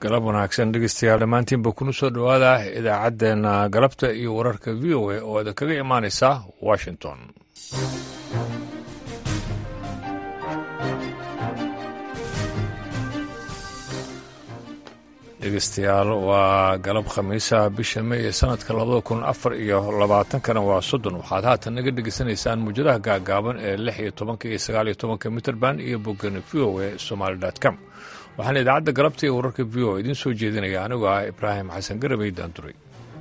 galab wanaagsan dhegeystayaal dhammaantiinba kuna soo dhowaada idaacaddeenna galabta iyo wararka v o a oo idin kaga imaanaysa washington dhegeystayaal waa galab khamiisa bisha may ee sanadka labada kun afar iyo labaatankana waa soddon waxaad haatan naga dhegeysanaysaan muujadaha gaagaaban ee lix iyo tobanka iyo sagaal iyo tobanka mitrband iyo boggana v o a somaali com waxaana idaacadda galabta iyo wararka v o idiin soo jeedinaya anigoo ah ibraahim xasan garabey daanduray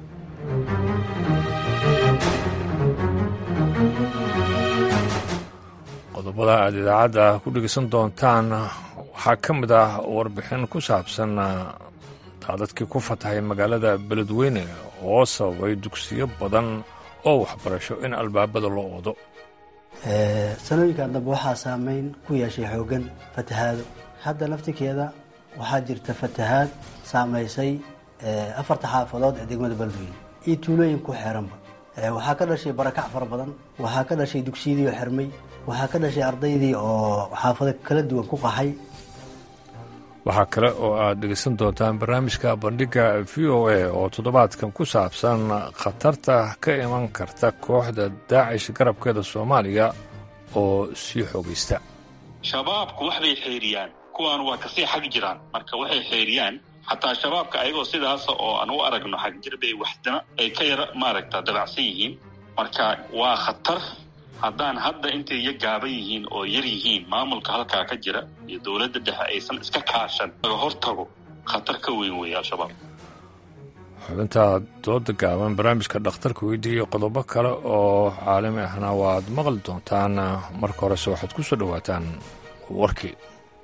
qodobada aad idaacadda ku dhegeysan doontaan waxaa ka mid ah warbixin ku saabsan daadadkii ku fatahay magaalada beledweyne oo sababay dugsiyo badan oo waxbarasho in albaabada loo wado sanooyinkan dambe waxaa saameyn ku yeeshay xoogan fatahaado hadda laftirkeeda waxaa jirta fatahaad saamaysay afarta xaafadood ee degmada beledweyne iyo tuulooyin ku xeeranba waxaa ka dhashay barakac fara badan waxaa ka dhashay dugsiyadii oo xirmay waxaa ka dhashay ardaydii oo xaafado kala duwan ku qaxay waxaa kale oo aad dhegeysan doontaan barnaamijka bandhigga v o a oo toddobaadkan ku saabsan khatarta ka iman karta kooxda daacish garabkeeda soomaaliya oo sii xoogaysta shabaabku waxbay xeeriyaan kuwaan waa kasii xag jiraan marka waxay xeeriyaan xataa shabaabka ayagoo sidaasa oo aan u aragno xagjir bay waxdana ay ka yara maaragta dabacsan yihiin marka waa khatar haddaan hadda intay iyo gaaban yihiin oo yar yihiin maamulka halkaa ka jira iyo dowladda dhexe aysan iska kaashan laga hortago khatar ka weyn weeye al-shabaab xubinta dooda gaaban barnaamijka dhakhtarka weydiiya iyo qodobo kale oo caalami ahna waad maqli doontaan marka horese waxaad ku soo dhowaataan warkii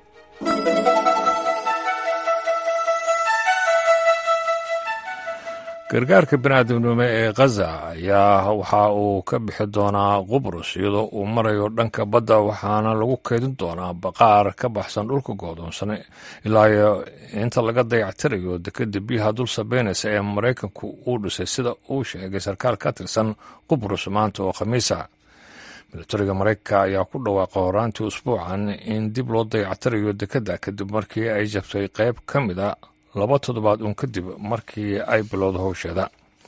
gargaarka biniaadamnimo ee khaza ayaa waxa uu ka bixi doonaa qubrus iyadoo uu marayo dhanka badda waxaana lagu keydin doonaa baqaar ka baxsan dhulka goodoonsan ilaa inta laga dayactirayo dekeda biyaha dul sabeynaysa ee maraykanku uu dhisay sida uu sheegay sarkaal ka tirsan qubrus maanta oo khamiisa milatariga maraykanka ayaa ku dhawaaqa horaantii usbuucan in dib loo dayactirayo dekeda kadib markii ay jabtay qayb ka mid a laba toddobaad uun kadib markii ay bilowda howsheeda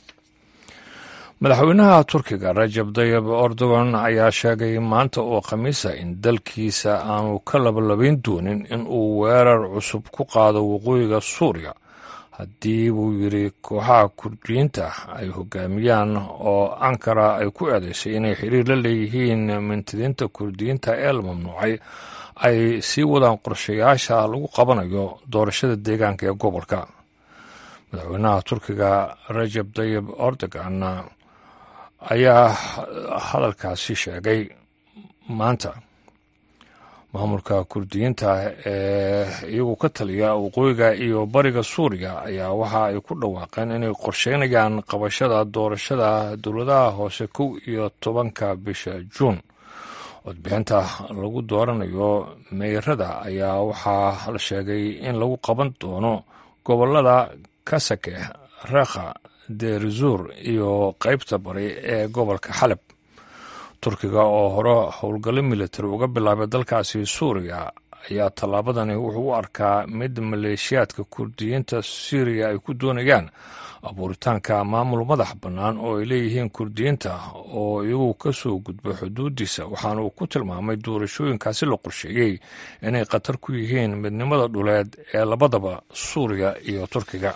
madaxweynaha turkiga rajab dayib erdogan ayaa sheegay maanta oo khamiisa in dalkiisa aanu ka labalabayn doonin in uu weerar cusub ku qaado waqooyiga suuriya haddii buu yidhi kooxaha kurdiyiinta ay hogaamiyaan oo ankara ay ku eedaysay inay xiriir la leeyihiin mintidiinta kurdiyiinta ee la mamnuucay ay sii wadaan qorshayaasha lagu qabanayo doorashada deegaanka ee gobolka madaxweynaha turkiga rajab dayib erdogan ayaa hadalkaasi sheegay maanta maamulka kurdiyiinta ee iyagu ka taliya waqooyiga iyo bariga suuriya ayaa waxa ay ku dhawaaqeen inay qorsheynayaan qabashada doorashada dowladaha hoose kow iyo tobanka bisha juun codbixinta lagu dooranayo meyrada ayaa waxaa la sheegay in lagu qaban doono gobolada kasake rekha deerzuur iyo qeybta bari ee gobolka xalab turkiga oo hore howlgallo militari uga bilaabay dalkaasi suuriya ayaa tallaabadani wuxuu u arkaa mid maleeshiyaadka kurdiyiinta syriya ay ku doonayaan abuuritaanka maamul madax bannaan oo ay leeyihiin kurdiyiinta oo iyagu ka soo gudba xuduudiisa waxaana uu ku tilmaamay doorashooyinkaasi la qorsheeyey inay khatar ku yihiin midnimada dhuleed ee labadaba suuriya iyo turkiga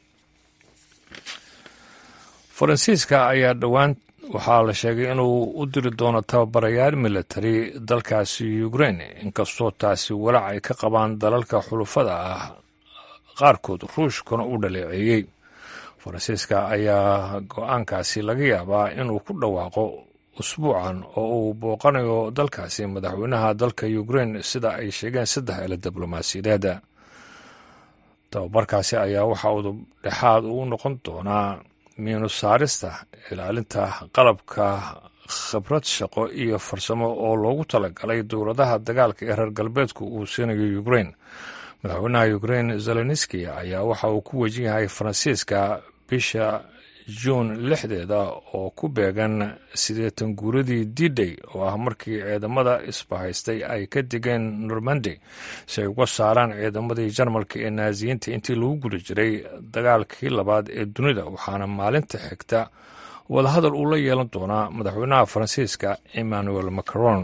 faransiiska ayaa dhowaan waxaa la sheegay inuu u diri doono tababarayaal militari dalkaasi ukrain inkastoo taasi walaac ay ka qabaan dalalka xulufada ah qaarkood ruushkuna u dhaleeceeyey faransiiska ayaa go-aankaasi laga yaabaa inuu ku dhawaaqo usbuucan oo uu booqanayo dalkaasi madaxweynaha dalka ukrain sida ay sheegeen saddex ele diblomaasiyadeed tababarkaasi ayaa waxa uu dhexaad uu noqon doonaa miinus saarista ilaalinta qalabka khibrad shaqo iyo farsamo oo loogu talagalay dowladaha dagaalka ee reer galbeedku uu siinayo ukrain madaxweynaha ukrain zelenski ayaa waxa uu ku wajan yahay faransiiska bisha juun lixdeeda oo ku beegan siddeetan guuradii d-day oo ah markii ciidamada isbahaystay ay ka degeen normandy si ay uga saaraan ciidamadii jarmalka ee naasiyiinta intii lagu guda jiray dagaalkii labaad ee dunida waxaana maalinta xigta wadahadal uu la yeelan doonaa madaxweynaha faransiiska emmanuel macron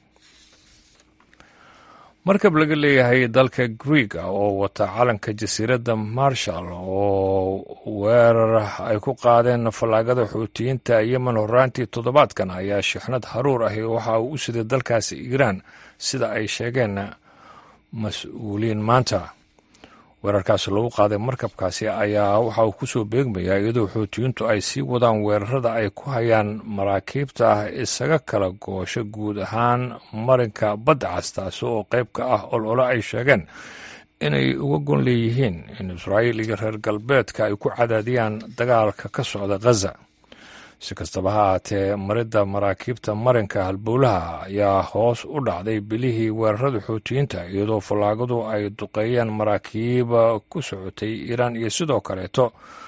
markab laga leeyahay dalka griega oo wata calanka jasiiradda marshall oo weerar ay ku qaadeen fallaagada xuutiyiinta yemen horaantii toddobaadkan ayaa shixnad haruur ahi waxa uu u siday dalkaasi iiraan sida ay sheegeen mas-uuliyiin maanta weerarkaasi lagu qaaday markabkaasi ayaa waxa uu kusoo beegmayaa iyadoo xuutiyiintu ay sii wadaan weerarada ay ku hayaan maraakiibta isaga kala goosho guud ahaan marinka badda cas taasi oo qayb ka ah olole ay sheegeen inay uga gon leeyihiin in israa'iil iyo reer galbeedka ay ku cadaadiyaan dagaalka ka socda ghaza si kastaba ha ahaatee maridda maraakiibta marinka halbowlaha ayaa hoos u dhacday bilihii weerarada xuutiyiinta iyadoo fallaagadu ay duqeeyeen maraakiiba ku socotay iiraan iyo sidoo kaleeto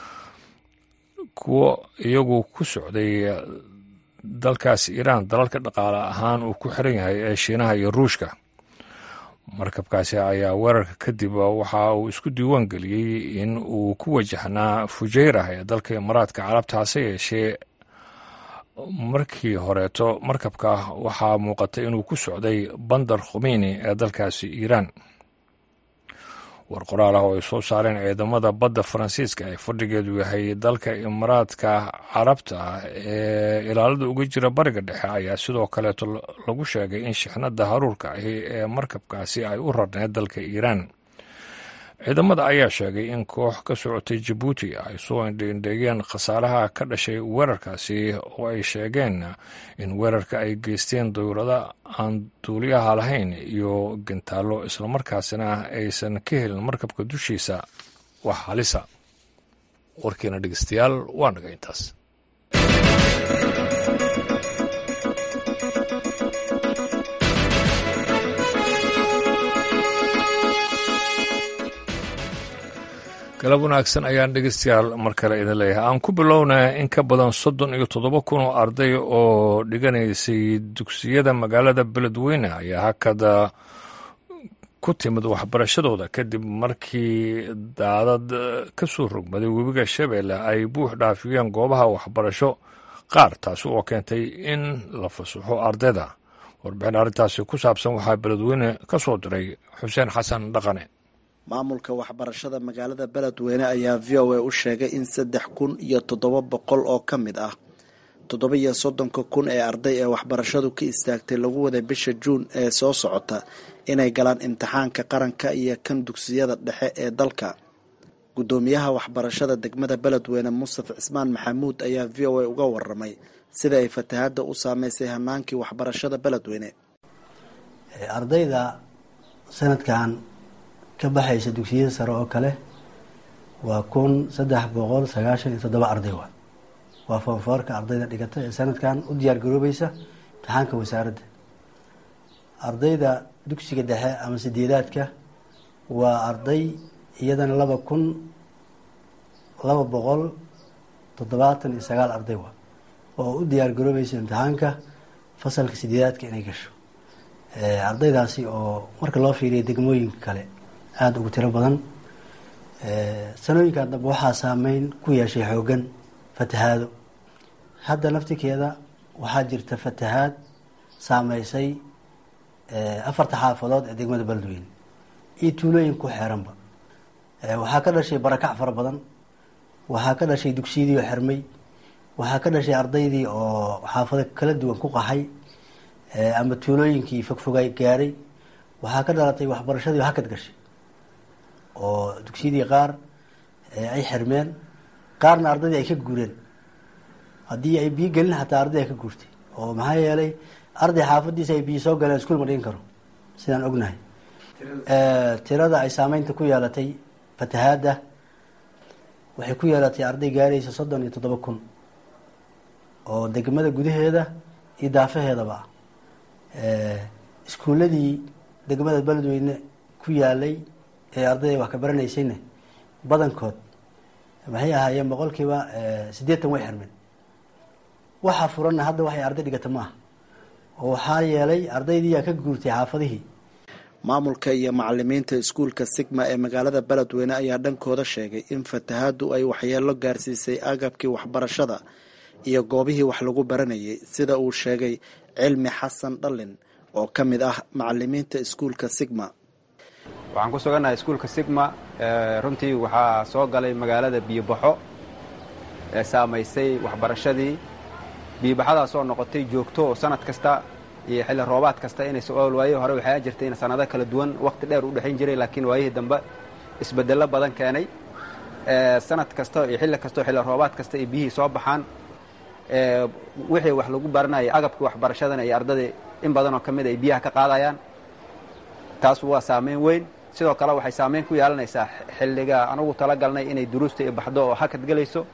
kuwo iyagu ku socday dalkaas iiraan dalalka dhaqaale ahaan uu ku xiran yahay ee shiinaha iyo ruushka markabkaasi ayaa weerarka kadib waxa uu isku diiwaan geliyey in uu ku wajahnaa fujayrah ee dalka imaaraadka carabta hase yeeshee markii horeeto markabka waxaa muuqatay inuu ku socday bandar khumeyni ee dalkaasi iiraan war qoraal ah oo ay soo saareen ciidamada badda faransiiska ee fadhigeedu yahay dalka imaaraadka carabta ee ilaalada uga jira bariga dhexe ayaa sidoo kaleeto lagu sheegay in shixnada haruurka ahi ee markabkaasi ay u rarneed dalka iiraan ciidamada ayaa sheegay in koox ka socotay jabuuti ay soo indheindheegeen khasaaraha ka dhashay weerarkaasi oo ay sheegeen in weerarka ay geysteen dowlada aan duuliyaha lahayn iyo gantaallo islamarkaasina aysan ka helin markabka dushiisa wax halisa warkiina dhegeystayaal waa naga intaas galab wanaagsan ayaan dhegeystayaal mar kale idin leeyahay aan ku bilownaa in ka badan soddon iyo toddoba kun oo arday oo dhiganaysay dugsiyada magaalada beledweyne ayaa hakada ku timid waxbarashadooda kadib markii daadad ka soo rogmaday webiga shabeelle ay buux dhaafiyeen goobaha waxbarasho qaar taasi oo keentay in la fasaxo ardayda warbixin arrintaasi ku saabsan waxaa beledweyne ka soo diray xuseen xasan dhaqane maamulka waxbarashada magaalada beledweyne ayaa v o a u sheegay in saddex kun iyo toddoba boqol oo ka mid ah toddoba iyo soddonka kun ee arday ee waxbarashadu ka istaagtay lagu waday bisha juun ee soo socota inay galaan imtixaanka qaranka iyo kan dugsiyada dhexe ee dalka guddoomiyaha waxbarashada degmada beledweyne mustafa cismaan maxamuud ayaa v o a uga waramay sida ay fatahaadda u saameysay hanaankii waxbarashada beledweyne ardayda sanadkan ka baxaysa dugsiyada sare oo kale waa kun saddex boqol sagaashan iyo toddoba arday waa waa foonfoorka ardayda dhigata ee sanadkan u diyaar garoobaysa imtixaanka wasaaradda ardayda dugsiga dhexe ama sideedaadka waa arday iyadana laba kun laba boqol toddobaatan iyo sagaal arday waa oo u diyaar garoobaysa imtixaanka fasalka sideedaadka inay gasho ardaydaasi oo marka loo fiiriyo degmooyinka kale aada ugu tiro badan sanooyinkan dambe waxaa saameyn ku yeeshay xoogan fatahaado hadda naftikeeda waxaa jirta fatahaad saameysay afarta xaafadood ee degmada beledweyne iyo tuulooyin ku xeeranba waxaa ka dhashay barakac fara badan waxaa ka dhashay dugsiyadii oo xirmay waxaa ka dhashay ardaydii oo xaafado kala duwan ku qaxay ama tuulooyinkii fogfogay gaaray waxaa ka dhalatay waxbarashadii oo hakad gashay oo dugsiyadii qaar ay xirmeen qaarna ardaydii ay ka guureen haddii ay biyo gelin xataa arday ay ka guurtay oo maxaa yeelay arday xaafadiisa ay biyo soo galeen iskuul ma dhigin karo sidaan ognahay tirada ay saameynta ku yeelatay fatahaadda waxay ku yeelatay arday gaaraysa soddon iyo toddoba kun oo degmada gudaheeda iyo daafaheedaba ah iskuuladii degmada beledweyne ku yaalay ee ardayda wax ka baranaysayna badankood maxay ahaayeen boqolkiiba siddeetan way xirmeen waxa furanna hadda waxay arday dhigata ma aha oo waxaa yeelay ardaydiiyaa ka guurtay xaafadihii maamulka iyo macalimiinta iskuulka sigma ee magaalada beledweyne ayaa dhankooda sheegay in fatahaadu ay waxyeelo gaarsiisay agabkii waxbarashada iyo goobihii wax lagu baranayay sida uu sheegay cilmi xasan dhallin oo ka mid ah macalimiinta iskuulka sigma waxaan ku sugannahay iskuulka sigma runtii waxaa soo galay magaalada biyobaxo ee saamaysay waxbarashadii biyobaxadaas oo noqotay joogto oo sanad kasta iyo xilli roobaad kasta inay su-aal waaye hore waxaa jirtay in sanado kala duwan waqti dheer u dhexayn jiray laakiin waayihii dambe isbedello badan keenay sanad kasta iyo xilli kastao xilli roobaad kasta ay biyihii soo baxaan wixii wax lagu baranayay agabkii waxbarashadana iyo ardadii in badanoo ka mid ay biyaha ka qaadayaan taas waa saameyn weyn sidoo kale waxay saameyn ku yeelanaysaa xilliga anugu talagalnay inay duruusta i baxdo oo hakad gelayso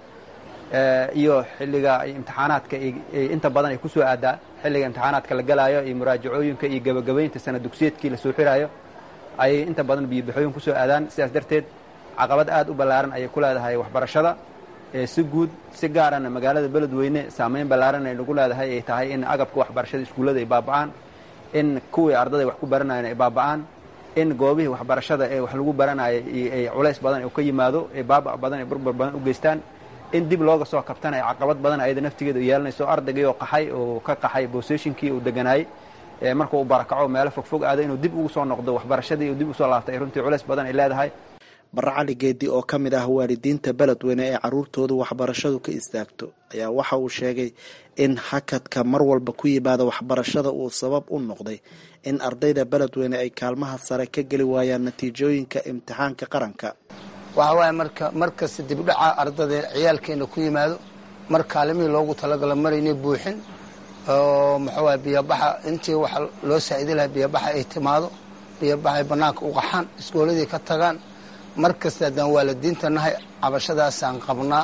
iyo xilliga imtixaanaadka inta badan ay ku soo aadaa xilliga imtixaanaadka la galaayo iyo muraajacooyinka iyo gebagabaynta sana dugsiyeedkii lasoo xiraayo ayay inta badan biyobaxooyin kusoo aadaan sidaas darteed caqabad aad u ballaaran ayay ku leedahay waxbarashada si guud si gaarana magaalada beledweyne saameyn ballaaran ay nagu leedahay ay tahay in agabka waxbarashada iskuullada ay baaba'aan in kuwii ardaday wax ku baranayeen ay baaba'aan in goobihii waxbarashada ee wax lagu baranayay ay culays badan oo ka yimaado ee baaba' badan ee burbur badan u geystaan in dib looga soo kabtana ay caqabad badan ayada naftigeeda u yeelanayso ardaygii oo qaxay oo ka qaxay booseshinkii uu deganaayey marka uu barakaco meelo fogfog aado inuu dib ugu soo noqdo waxbarashadii uu dib usoo laabtay runtii culays badan ay leedahay barre cali geedi oo ka mid ah waalidiinta beledweyne ee carruurtoodu waxbarashadu ka istaagto ayaa waxa uu sheegay in hakadka mar walba ku yimaada waxbarashada uu sabab u noqday in ardayda beledweyne ay kaalmaha sare ka geli waayaan natiijooyinka imtixaanka qaranka waxa waaye marka markasta dibdhaca ardada ciyaalkeena ku yimaado mar kaalimihii loogu talagalo maraynay buuxin oo maxawaye biyobaxa intii waxa loo saa'idi lahaa biyobaxa ay timaado biyobaxay bannaanka u qaxaan iskooladii ka tagaan mar kasta haddaan waalidiinta nahay cabashadaasaan qabnaa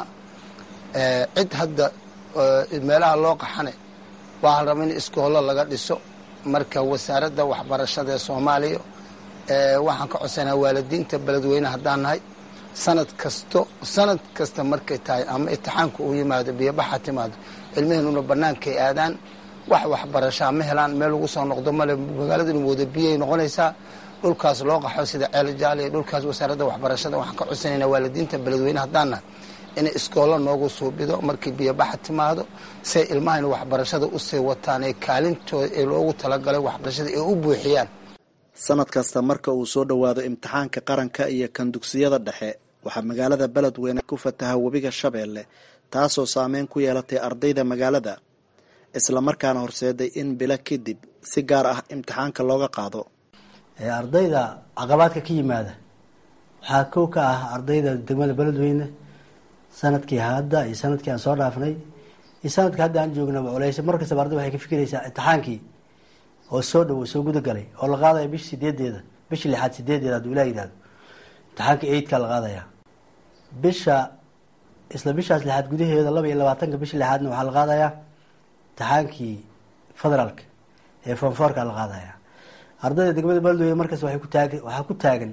cid hadda meelaha loo qaxane waxaa la raba in iskoollo laga dhiso marka wasaaradda waxbarashada ee soomaaliya waxaan ka codsanaa waalidiinta beledweyne haddaan nahay sanad kasto sanad kasta markay tahay ama itixaanka uu yimaado biyobaxa timaado ilmaheenuna bannaankay aadaan wax waxbarashaa ma helaan meel lagu soo noqdo male magaaladuna wada biyay noqonaysaa dhulkaas loo qaxo sida ceel jaal iyo dhulkaas wasaaradda waxbarashada waxaan ka codsanaynaa waalidiinta beledweyne haddaan nahay inay iskoollo noogu suubido markii biyobaxa timaado say ilmahayna waxbarashada usii wataan ee kaalintooda ee loogu talagalay waxbarashada ay u buuxiyaan sanad kasta marka uu soo dhowaado imtixaanka qaranka iyo kan dugsiyada dhexe waxaa magaalada beledweyne ku fataha webiga shabeelle taasoo saameyn ku yeelatay ardayda magaalada islamarkaana horseeday in bilo kadib si gaar ah imtixaanka looga qaado ardayda caqabaadka ka yimaada waxaa kow ka ah ardayda degmada beledweyne sanadkii hadda iyo sanadkii aan soo dhaafnay iyo sanadkii hadda aan joognaba culeysa mar kastaba arday waxay ka fikiraysaa imtixaankii oo soo dhowo soo gudagalay oo la qaadaya bisha sideedeeda bisha lixaad sideedeeda hadduu ilah yidhahdo imtixaanka eidkaa la qaadaya bisha isla bishaas lixaad gudaheeda laba iyo labaatanka bisha lixaadna waxaa la qaadayaa imtixaankii federaalka ee fonfoorka la qaadaya ardayda degmada beledweyne markaas waay ku taag waxaa ku taagan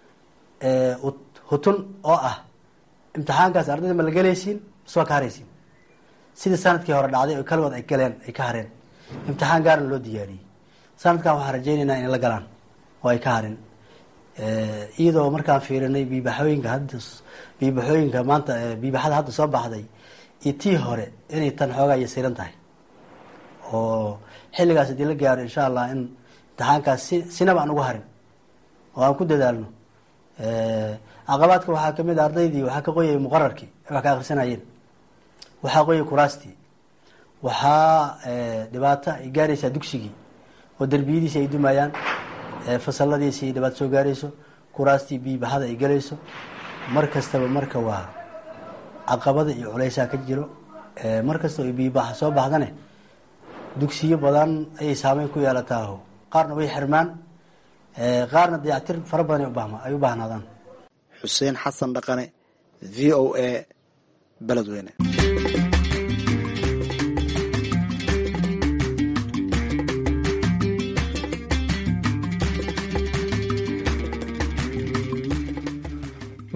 hutun oo ah imtixaankaas ardayda ma la gelaysiin maswaa ka haraysiin sidii sanadkii hore dhacday oo kaligood ay galeen ay ka hareen imtixaan gaarna loo diyaariyey sanadkan waxaan rajaynaynaa inay la galaan oo ay ka harin iyadoo markaan fiirinay biibaxooyinka hadda biibaxooyinka maanta biibaxada hadda soo baxday iyo tii hore inay tan xoogaa iyo siran tahay oo xilligaas haddii la gaaro insha allah in imtixaankaas si sinaba aan ugu harin oo aan ku dadaalno caqabaadka waxaa kamid a ardaydii waxaa ka qoyay muqararkii ay wax ka akrisanayeen waxaa qoyay kuraastii waxaa dhibaato ay gaaraysaa dugsigii oo derbiyadiisi ay dumayaan fasaladiisi ay dhibaato soo gaarayso kuraastii biibaxada ay galayso mar kastaba marka waa caqabada iyo culeysaa ka jiro mar kastaba ay biibaxa soo baxdane dugsiyo badan ayay saameyn ku yeelataaho qaarna way xirmaan qaarna dayactir fara badan ay u baahnaadaan xuseen xasan dhaqane v o a beledweyne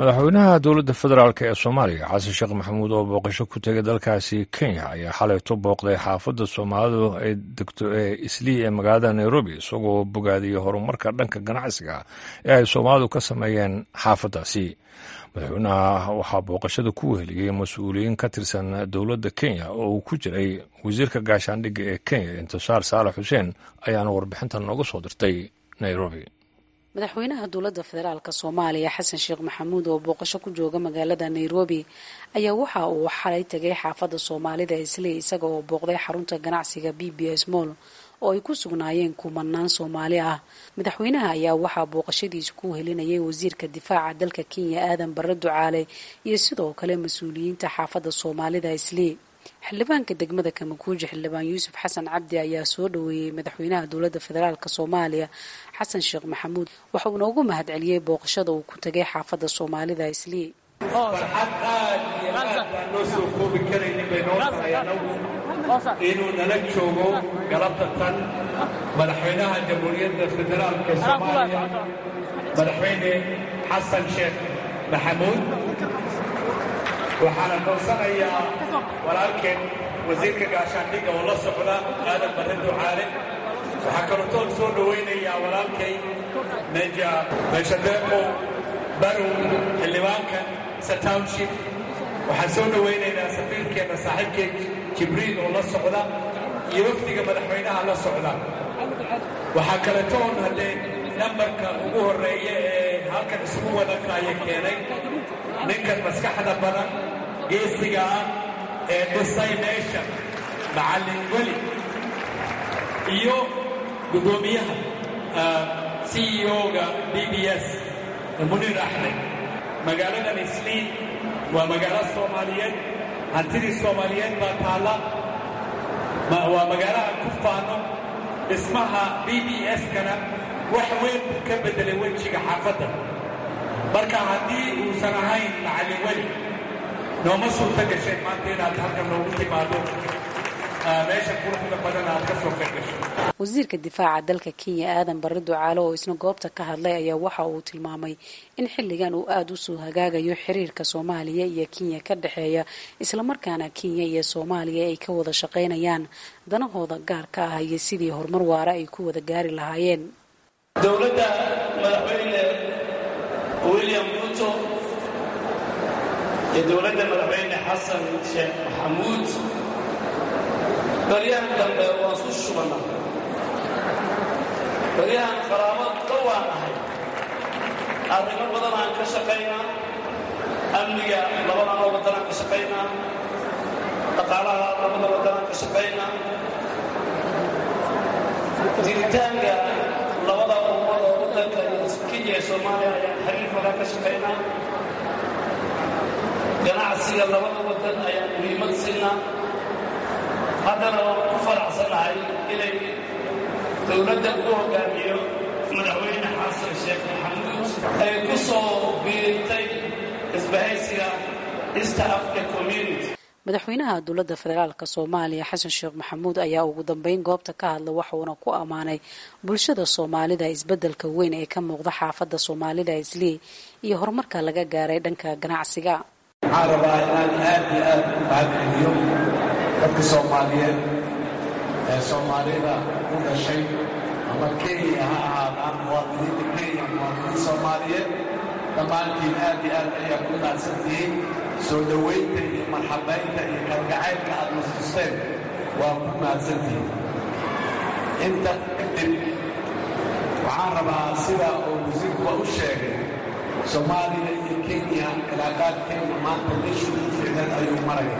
madaxweynaha dowladda federaalk ee soomaaliya xasan sheekh maxamuud oo booqasho ku tegay dalkaasi kenya ayaa xalayto booqday xaafadda soomaalidu ay degto ee islii ee magaalada nairobi isagoo bogaadiyey horumarka dhanka ganacsiga ee ay soomaalidu ka sameeyeen xaafaddaasi madaxweynaha waxaa booqashada ku weheliyey mas-uuliyiin ka tirsan dowladda kenya oo uu ku jiray wasiirka gaashaandhigga ee kenya intisaar saalax xuseen ayaana warbixintan nooga soo dirtay nairobi madaxweynaha dowladda federaalk soomaaliya xasan sheekh maxamuud oo booqasho ku jooga magaalada nairobi ayaa waxa uu xalay tegay xaafadda soomaalida isley isaga oo booqday xarunta ganacsiga b b s moll oo ay ku sugnaayeen kumanaan soomaali ah madaxweynaha ayaa waxaa booqashadiisa ku helinayay wasiirka difaaca dalka kenya aadan barre ducaale iyo sidoo kale mas-uuliyiinta xaafadda soomaalida isley xildhibaanka degmada kamakuuji xildhibaan yuusuf xasan cabdi ayaa soo dhoweeyey madaxweynaha dowladda federaalk soomaaliya xasan sheekh maxamuud waxa uuna ugu mahad celiyey booqashada uu ku tegay xaafadda soomaalida islii farxad aad iyo aad baan loo soo koobi karaynin bay noo tahay anagu inuu nala joogo galabta tan madaxweynaha jamhuuriyadda federaalk ee soomaaliya madaxweyne xasan sheekh maxamuud waxaana koonsanayaa walaalkeen wasiirka gaashaandhigga oo la socda aadan barre ducaale waxaa kalootoon soo dhowaynayaa walaalkay meja meeshadeeqow barow xildhibaanka satownship waxaan soo dhowaynaynaa safiirkeenna saaxiibkeen jibriil oo la socda iyo wafdiga madaxweynaha la socda waxaa kaletoon haddee nambarka ugu horreeya ee halkan isugu wadakaaya keenay ninkan maskaxda badan geesiga ah ee dhisay meesha macallin weli iyo guddoomiyaha c e o-ga b b s muniir axmed magaaladan isliin waa magaalo soomaaliyeed hantidii soomaaliyeed baa taalla waa magaalaha ku faano dhismaha b b s-kana wax weyn buu ka beddelay wejiga xaafadda marka haddii uusan ahayn macallin weli nooma suurta gasheen maanta inaad halkan noogu timaado meesha quruxda badan aad ka soo qayb gasho wasiirka difaaca dalka kenya aadan barre ducaale oo isna goobta ka hadlay ayaa waxa uu tilmaamay in xilligan uu aada u soo hagaagayo xiriirka soomaaliya iyo kenya ka dhexeeya islamarkaana kenya iyo soomaaliya ay ka wada shaqaynayaan danahooda gaarka ah iyo sidii horumar waara ay ku wada gaari lahaayeen dowladda madaxweyne william ruto iyo dowladda madaxweyne xasan sheekh maxamuud baryahan dambe waan su shubana baryahan qaraabo dhowaan ahay arrimo badan aan ka shaqaynaa amniga labadana waddanaan ka shaqaynaa dhaqaalaha labada waddanaan ka shaqaynaa jiritaanka labada ummad oo waddanka kenya ee soomaaliya ayaan xiriir badan ka shaqaynaa ganacsiga labada waddan ayaan muhiimad siinaa haddana waan ku faraxsanahay inay dowladda ugu hogaamiyo madaxweyne xasan sheekh maxamuud ay ku soo biirtay isbahaysiga east africa community madaxweynaha dowladda federaalk soomaaliya xasan sheekh maxamuud ayaa ugu dambeyn goobta ka hadla waxuuna ku ammaanay bulshada soomaalida isbeddelka weyn ee ka muuqda xaafadda soomaalida islii iyo horumarka laga gaaray dhanka ganacsiga waxaan rabaa inaan aad iyo aad u mahadceliyo dadka soomaaliyeed ee soomaalida u dhashay ama kenya ha ahaadaan muwaadiniinta kenya muwaadiniin soomaaliyeed dhammaantiin aad iyo aad ayaa ku naadsantihiin soo dhowaynta iyo marxabaynta iyo kalgacaylka aad nastusteen waa ku mahadsantihiin inta kadib waxaan rabaa sida uu wasiirkuba u sheegay soomaaliya iyo kenya cilaaqaadkeenna maanta meeshuu u ficneed ayuu maraya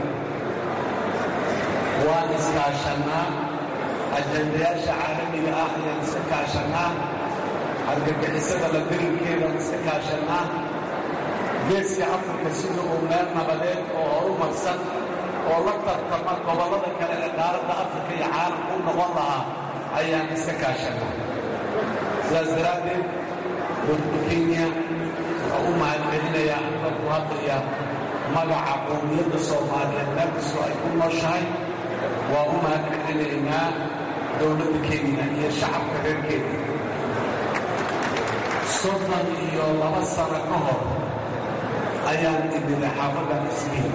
waan iskaashannaa ajandayaasha caalamiga ah ayaan iska kaashannaa argagixisada la dirinkeedaan iska kaashannaa geeska afrika sida uu meel nabadeed oo horumarsan oo la tartama gobollada kale ee qaaradda afrika iyo caalamka u noqon lahaa ayaan iska kaashannaa sidaas daraaddeed dadka kenya waxaa u mahadcelinayaa aniga ku hadlaya magaca qowmiyadda soomaaliyeed meel kastoo ay ku nooshahay waa u mahadcelinaynaa dowladda kenya iyo shacabka reer kenya soddon iyo laba sano ka hor ayaan imida xaafaddan isliin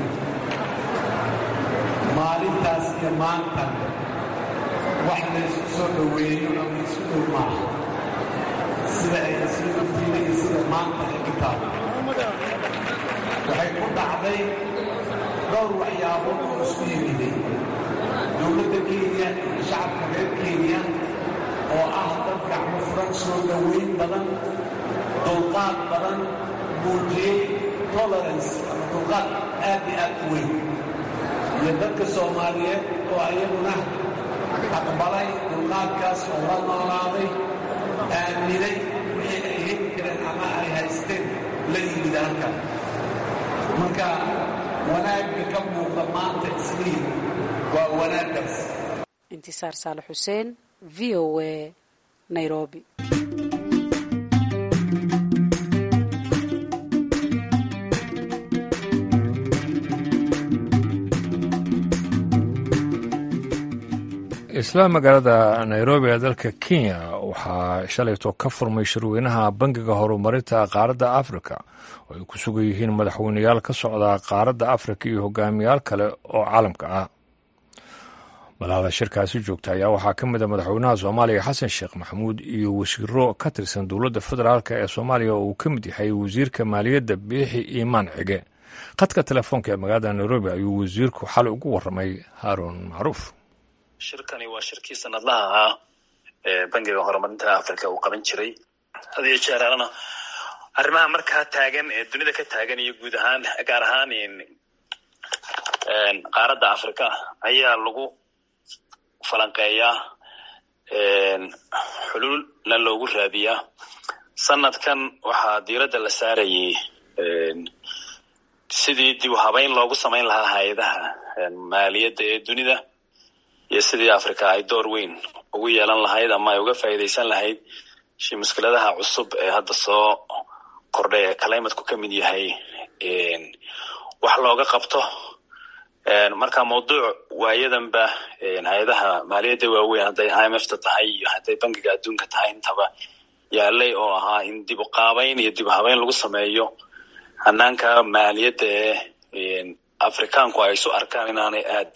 maalintaas iyo maantan wax la isku soo dhoweeyo ama isku dhow maaha sida ay isla naftiina iyo sida maanta ay ku taalo waxay ku dhacday dhowr waxyaabood oo isku yimiday dowladda kenya iyo shacabka reer kenya oo ah dad gacmo furan soo dhoweyn badan dulqaad badan muujiyey tolerance ama dulqaad aad iyo aad u weyn iyo dadka soomaaliyeed oo ayaguna aqbalay dulqaadkaas oo la noolaaday aaminay wixii ay heli kareen ama ay haysteen la yimid halkan marka wanaagga ka muuqda maanta isliin waa wanaaggaas intisaar saalax xuseen v o a nairobi isla magaalada nairobi ee dalka kenya waxaa shalayto ka furmay shirweynaha bangiga horumarinta qaaradda afrika oo ay ku sugan yihiin madaxweyneyaal ka socda qaaradda afrika iyo hogaamiyaal kale oo caalamka ah malada shirkaasi joogta ayaa waxaa ka mid a madaxweynaha soomaaliya xasan sheekh maxamuud iyo wasiiro ka tirsan dowladda federaalk ee soomaaliya oo uu ka mid yahay wasiirka maaliyadda biixi iimaan cige khadka telefoonka ee magaalada nairobi ayuu wasiirku xalay ugu waramay haaruun macruuf shirkani waa shirkii sanadlaha ahaa ee bangiga horumarinta africa uu qaban jiray had iyo jeeraalana arrimaha markaa taagan ee dunida ka taagan iyo guud ahaan gaar ahaan qaaradda africa ayaa lagu falanqeeyaa xuluulna loogu raadiyaa sanadkan waxaa diiradda la saarayay sidii dib u habeyn loogu samayn lahaa hay-adaha maaliyadda ee dunida iyo sidii africa ay door weyn ugu yeelan lahayd ama ay uga faa'iidaysan lahayd shi mushkiladaha cusub ee hadda soo kordhay ee calimatku ka mid yahay wax looga qabto marka mawduuc waayadanba hay-adaha maaliyadda waaweyn hadday i m f ta tahay iyo hadday bangiga adduunka tahay intaba yaalay oo ahaa in dib u qaabayn iyo dib u habeyn lagu sameeyo hanaanka maaliyadda ee afrikaanku ay isu arkaan inaanay aad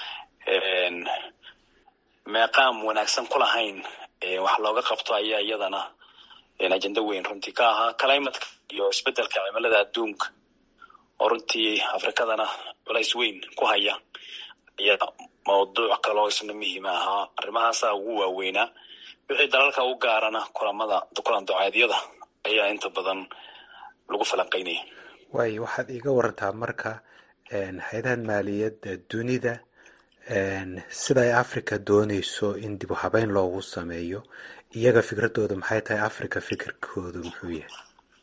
meeqaam wanaagsan ku lahayn wax looga qabto ayaa iyadana ajenda weyn runtii ka ahaa climatka iyo isbedelka cimilada adduunka oo runtii afrikadana culays weyn ku haya ayaa mawduuc kaloo isna muhiima ahaa arrimahaasaa ugu waaweynaa wixii dalalka u gaarana kulamada kulan ducaadyada ayaa inta badan lagu falanqaynaya waayo waxaad iiga warantaa marka hay-adahan maaliyadda dunida sida ay africa dooneyso in dib u habeyn loogu sameeyo iyaga fikradooda maxay tahay africa fikirkoodu muxuu yahay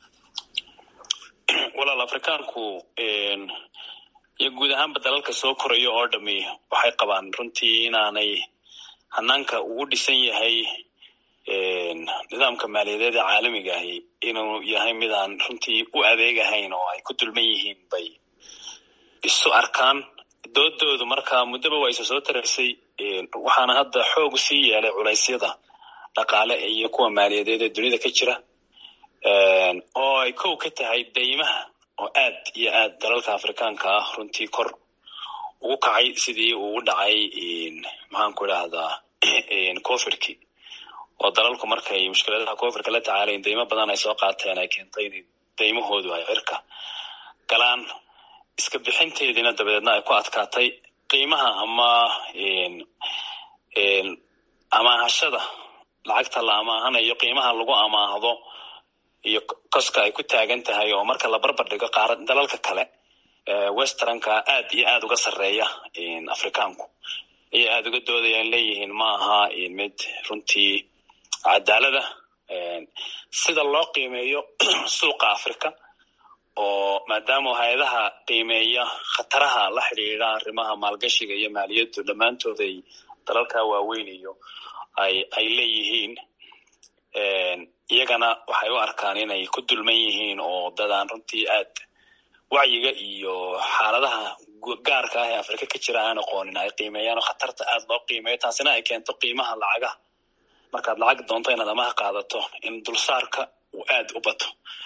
walaal afrikaanku iyo guud ahaanba dalalka soo koraya oo dhami waxay qabaan runtii inaanay hanaanka ugu dhisan yahay nidaamka maaliyadeed ee caalamiga ahi inuu yahay mid aan runtii u adeegahayn oo ay ku dulman yihiin bay isu arkaan doodoodu marka muddaba waa isa soo taraysay waxaana hadda xoog sii yeelay culaysyada dhaqaale iyo kuwa maaliyadeed ee dunida ka jira oo ay kow ka tahay daymaha oo aad iyo aad dalalka afrikaanka ah runtii kor ugu kacay sidii uu u dhacay maxaanku idhaahdaa cofirki oo dalalku markay mushkiladaha cofirka la tacaalayn daymo badan ay soo qaateen ay keentay in daymahoodu ay cirka galaan iska bixinteediina dabadeedna ay ku adkaatay qiimaha ama amaahashada lacagta la amaahanayo qiimaha lagu amaahdo iyo koska ay ku taagan tahay oo marka la barbar dhigo qaara dalalka kale westernka aad iyo aad uga sarreeya afrikaanku ayay aada uga doodayaan leeyihiin ma aha mid runtii cadaalada sida loo qiimeeyo suuqa africa oo maadaama hay-adaha qiimeeya khataraha la xidhiidha arrimaha maalgashiga iyo maaliyaddu dhammaantood ay dalalka waaweyn iyo ay ay leeyihiin iyagana waxay u arkaan inay ku dulman yihiin oo dadaan runtii aad wacyiga iyo xaaladaha gaarka ah ee afrika ka jira aan aqoonin ay qiimeeyaan oo khatarta aad loo qiimeeyo taasina ay keento qiimaha lacagaha markaad lacag doonto inaad amaha qaadato in dulsaarka uu aad u bato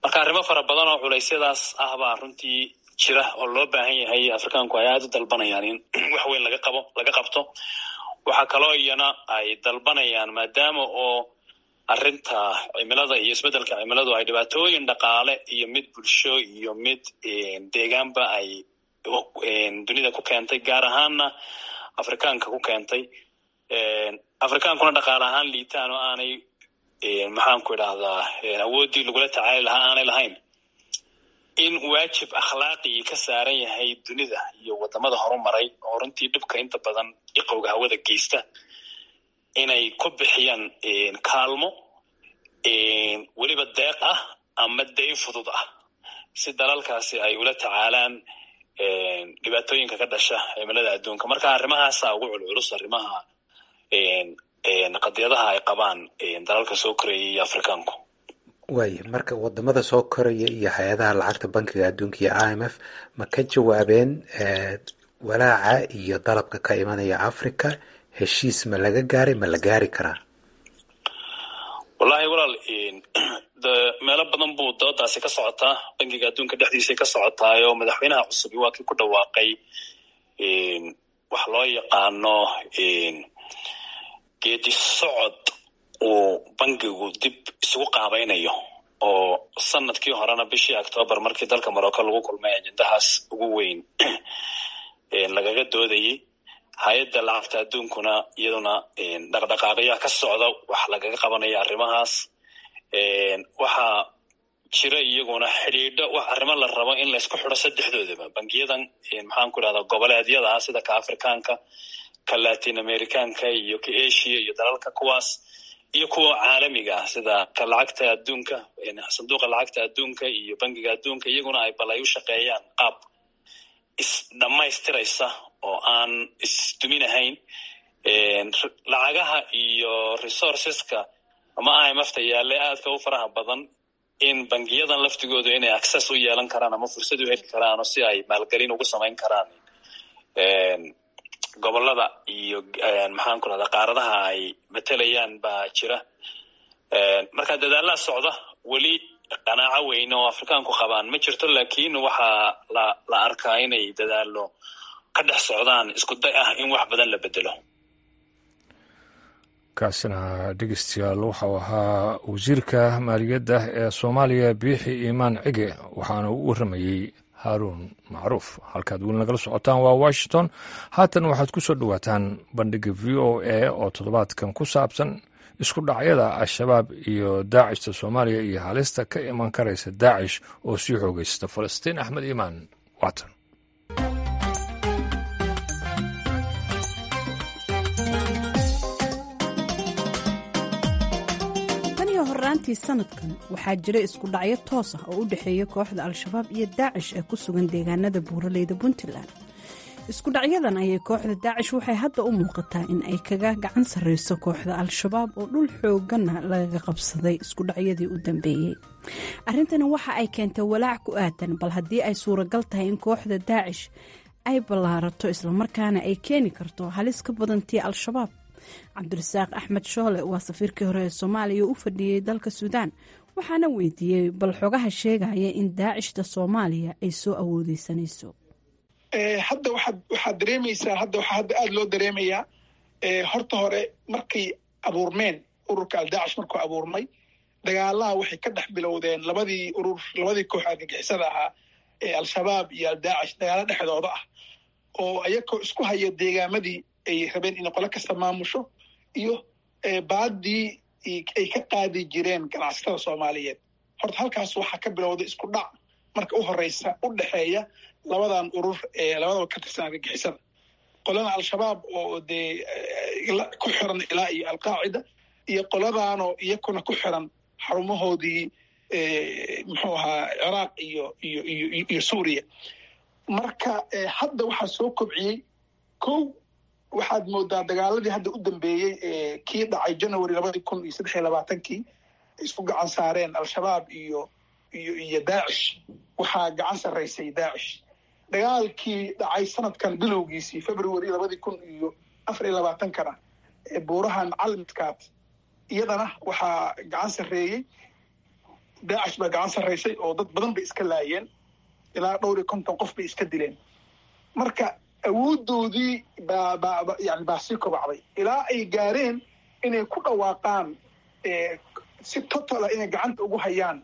marka arrimo fara badan oo culeysyadaas ah baa runtii jira oo loo baahan yahay afrikaanku ay aada u dalbanayaan in wax weyn laga qabo laga qabto waxaa kaloo iyana ay dalbanayaan maadaama oo arrinta cimilada iyo isbeddelka cimiladu ay dhibaatooyin dhaqaale iyo mid bulsho iyo mid deegaanba ay dunida ku keentay gaar ahaanna afrikaanka ku keentay afrikaankuna dhaqaale ahaan liitaan oo aanay maxaanku idhahdaa awooddii lagula tacaali lahaa aanay lahayn in waajib akhlaaqii ka saaran yahay dunida iyo wadamada horumaray oo runtii dhibka inta badan iqowga hawada geysta inay ku bixiyaan kaalmo weliba deeq ah ama dayn fudud ah si dalalkaasi ay ula tacaalaan dhibaatooyinka ka dhasha cimilada adduunka marka arrimahaasa ugu culculus arrimaha qadiyadaha ay qabaan dalalka soo koraya iyo afrikaanku waaya marka wadamada soo koraya iyo hay-adaha lacagta bankiga adduunka iyo i m f ma ka jawaabeen walaaca iyo dalabka ka imanaya africa heshiis ma laga gaaray ma la gaari karaa wallahi walaal de meelo badan buu doodaasi ka socotaa bankiga adduunka dhexdiisay ka socotaayo madaxweynaha cusubi waa kii ku dhawaaqay wax loo yaqaano geedi socod uu bankigu dib isugu qaabaynayo oo sanadkii horena bishii octoobar markii dalka morocco lagu kulmay ajendahaas ugu weyn lagaga doodayay hay-adda lacagta adduunkuna iyaduna dhaqdhaqaaqyaa ka socda wax lagaga qabanaya arrimahaas waxaa jira iyaguna xidhiidho wax arrimo la rabo in laysku xidho saddexdoodaba bangiyadan maxaan ku idhahdaa goboleedyada ah sida ka afrikaanka ka latin americanka iyo ka asia iyo dalalka kuwaas iyo kuwa caalamiga ah sida ka lacagta adduunka sanduuqa lacagta adduunka iyo bangiga adduunka iyaguna ay bal ay u shaqeeyaan qaab isdhammaystiraysa oo aan isduminahayn lacagaha iyo resourceska ama imfta yaale aadka u faraha badan in bangiyadan laftigoodu inay access u yeelan karaan ama fursad u heli karaan oo si ay maalgelin ugu samayn karaan gobolada iyo maxaan ku rahdaa qaaradaha ay matelayaan baa jira marka dadaalaa socda weli qanaaco weyn oo afrikaanku qabaan ma jirto lakin waxaa la la arkaa inay dadaalo ka dhex socdaan isku day ah in wax badan la bedelo kaasina dhegeystayaal waxau ahaa wasiirka maaliyadda ee soomaaliya biixi iimaan cige waxaana u waramayey haaruun macruuf halkaad weli nagala socotaan waa washington haatan waxaad ku soo dhowaataan bandhiga v o a oo toddobaadkan ku saabsan isku dhacyada al-shabaab iyo daacishta soomaaliya iyo halista ka iman karaysa daacish oo sii xoogaysta falastiin axmed iimaan waatan horaantii sanadkan waxaa jira isku dhacyo toos ah oo u dhexeeya kooxda al-shabaab iyo daacish ee ku sugan deegaanada buuraleyda puntland isku dhacyadan ayay kooxda daacish waxay hadda u muuqataa in ay kaga gacan sarreyso kooxda al-shabaab oo dhul xooganna lagaga qabsaday isku dhacyadii u dambeeyey arrintani waxa ay keentay walaac ku aadan bal haddii ay suuragal tahay in kooxda daacish ay ballaarato islamarkaana ay keeni karto halis ka badantii al-shabaab cabdirasaaq axmed shoole waa safiirkii hore ee soomaaliya oo u fadhiyey dalka suudaan waxaana weydiiyey bal xogaha sheegaya in daacishta soomaaliya ay soo awoodeysanayso hadda waxaad waxaad dareemaysaa hadda waxaa hadda aada loo dareemayaa horta hore markay abuurmeen ururka aldaacish markuu abuurmay dagaalaha waxay ka dhex bilowdeen labadii urur labadii koox argagixisada ahaa ee al-shabaab iyo aldaacish dagaalo dhexdooda ah oo ayakoo isku haya deegaamadii ay rabeen inay qolo kasta maamusho iyo baadii ay ka qaadi jireen ganacsatada soomaaliyeed horta halkaas waxaa ka bilowday isku dhac marka u horeysa u dhexeeya labadan urur ee labadaba ka tirsan argagixisada qolana al-shabaab oo dee ku xiran ilaa iyo alqaacida iyo qoladaanoo iyakuna ku xiran xarumahoodii muxuu ahaa ciraaq iyo iyo iyo iyo suuriya marka hadda waxaa soo kobciyey kow waxaad moodaa dagaaladii hadda u dambeeyey ee kii dhacay january labadii kun iyo saddex iyo labaatankii isku gacan saareen al-shabaab iyo iyo iyo daacish waxaa gacan sarraysay daacish dagaalkii dhacay sanadkan bilowgiisii february labadii kun iyo afar iyo labaatankana ee buurahan calmidkaad iyadana waxaa gacan sarreeyey daacish baa gacan sarraysay oo dad badan bay iska laayeen ilaa dhowr iyo konton qof bay iska dileen marka awooddoodii baa baa yani baa sii kobacday ilaa ay gaareen inay ku dhawaaqaan si totala inay gacanta ugu hayaan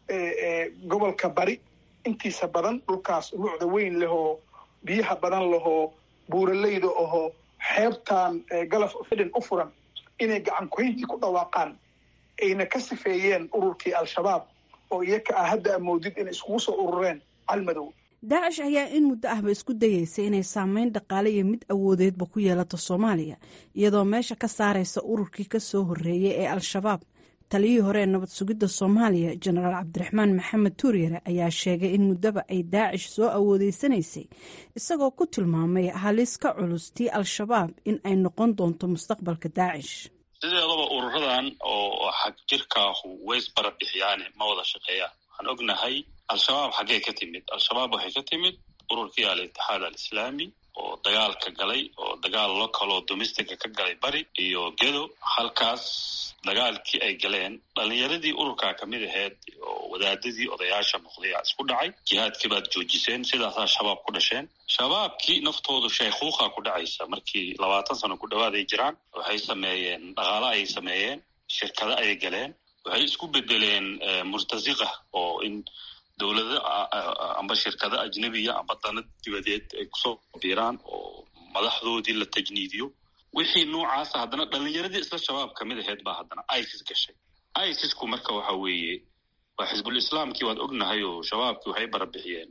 gobolka bari intiisa badan dhulkaas lucda weyn lehoo biyaha badan lahoo buuraleyda ahoo xeebtan galaf fidin u furan inay gacan kuhayntii ku dhawaaqaan ayna ka sifeeyeen ururkii al-shabaab oo iyaka ah hadda amoodid inay iskugu soo urureen calmadow daacish ayaa in muddo ahba isku dayeysay inay saameyn dhaqaale iyo mid awoodeedba ku yeelato soomaaliya iyadoo meesha ka saaraysa ururkii ka soo horreeyay ee al-shabaab taliyihii hore ee nabad sugidda soomaaliya jenaraal cabdiraxmaan maxamed tuuryare ayaa sheegay in muddaba ay daacish soo awoodeysanaysay isagoo ku tilmaamay halis ka culus tii al-shabaab in ay noqon doonto mustaqbalka daacish sideedaba ururadan oo xag jirkaahu ways barabixyaane ma wada shaqeeyaan waxaan ognahay al-shabaab xaggee ka timid al-shabaab waxay ka timid ururkii al-itixaad al-islaami oo dagaalka galay oo dagaal localoo domestica ka galay bari iyo gedo halkaas dagaalkii ay galeen dhalinyaradii ururkaa kamid aheyd oo wadaadadii odayaasha noqday aa isku dhacay jihaadkii baad joojiseen sidaasaa shabaab ku dhasheen shabaabkii naftoodu shaykhuuqa ku dhacaysa markii labaatan sano ku dhawaad ay jiraan waxay sameeyeen dhaqaalo ayay sameeyeen shirkado ayay galeen waxay isku bedeleen murtasiqa oo in dowlado amba shirkado ajnebiya amba dana dibadeed ay kusoo biiraan oo madaxdoodii la tajniidiyo wixii noocaasa haddana dhalinyaradii isla shabaab kamid aheyd baa haddana isis gashay isisku marka waxa weeye waa xisbul islaamkii waad ognahay oo shabaabkii waxay barabixiyeen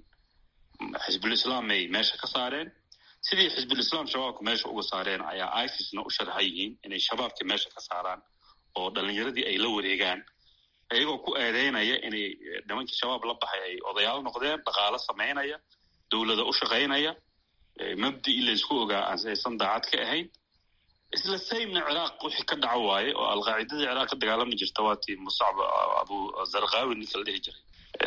xisbul islaamay meesha ka saareen sidii xisbul islaam shabaabka meesha uga saareen ayaa isisna u sharxa yihiin inay shabaabkii meesha ka saaraan oo dhalinyaradii ay la wareegaan iyagoo ku eedeynaya inay nimankii shabaab la baxay ay odayaal noqdeen dhaqaalo samaynaya dowlada u shaqaynaya mabdii laysku ogaa aysan daacad ka ahayn isla saymna ciraaq wixii ka dhaco waaye oo alqaacidadii ciraaq ka dagaalami jirta waa tii musacb abu zarkawi ninka la dhihi jiray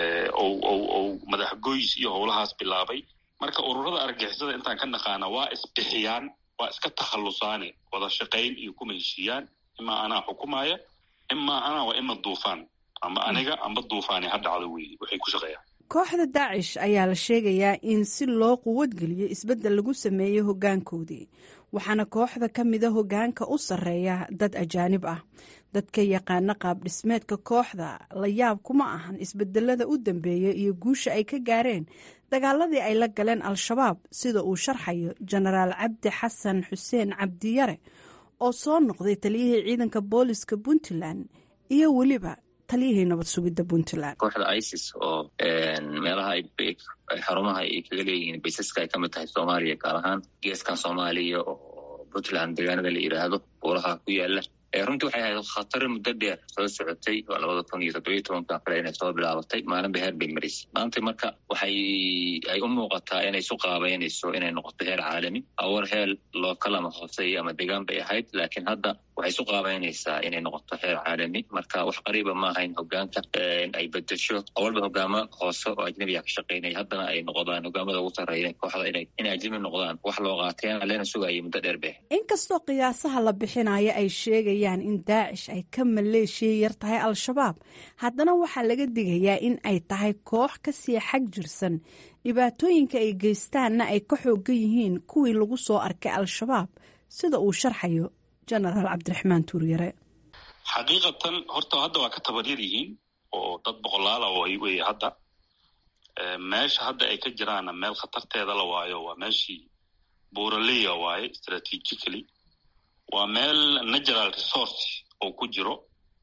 ou madax goys iyo howlahaas bilaabay marka ururada argixisada intaan ka naqaana waa isbixiyaan waa iska takhallusaane wada shaqayn iyo kuma heshiiyaan imaa anaa xukumaya imaa anaa waa ima duufaan amba aniga amba duufaani ha dhacdo weeye waxay ku shaqeeyaan kooxda daacish ayaa la sheegayaa in si loo quwadgeliyo isbeddel lagu sameeyey hoggaankoodii waxaana kooxda ka mida hoggaanka u sarreeya dad ajaanib ah dadka yaqaana qaab dhismeedka kooxda la yaab kuma ahan isbedelada u dambeeya iyo guusha ay ka gaareen dagaaladii ay la galeen al-shabaab sida uu sharxayo jenaraal cabdi xasan xuseen cabdiyare oo soo noqday taliyihii ciidanka booliska puntland iyo weliba taliyihii nabad sugidda puntland kooxda isis oo meelaha xarumaha ay kaga leeyihiin baysaska ay ka mid tahay soomaaliya gaar ahaan geeskan soomaaliya oo puntland deegaanada la yidhaahdo buuraha ku yaala runtii waxay ahayd khatar muddo dheer soo socotay waa labada kun iyo toddobiyo tobankan kale inay soo bilaabatay maalinba heer bay marisay maanta marka waxay ay u muuqataa inay isu qaabeynayso inay noqoto heer caalami awar heel lookal ama hooseeya ama degaan bay ahayd laakiin hadda waxay isu qaabeynaysaa inay noqoto heer caalami marka wax qariiba ma ahayn hogaanka ay bedesho awalba hogaamo hoose oo ajnabiga ka shaqeynaya haddana ay noqdaan hogaamada ugu sarreeya kooxda inay inay ajnabi noqdaan wax loo qaateen leena sugayay muddo dheer bay inkastoo qiyaasaha la bixinayo ay sheegayaan in daacish ay ka maleeshiya yar tahay al-shabaab haddana waxaa laga digayaa in ay tahay koox kasii xag jirsan dhibaatooyinka ay geystaanna ay ka xoogan yihiin kuwii lagu soo arkay al-shabaab sida uu sharxayo jenaraal cabdiraxmaan tuuryare xaqiiqatan horta hadda waa ka tabaryar yihiin oo dad boqolaala way wey hadda meesha hadda ay ka jiraanna meel khatarteeda la waayo waa meeshii buuraleya waaye strategically waa meel natural resource oo ku jiro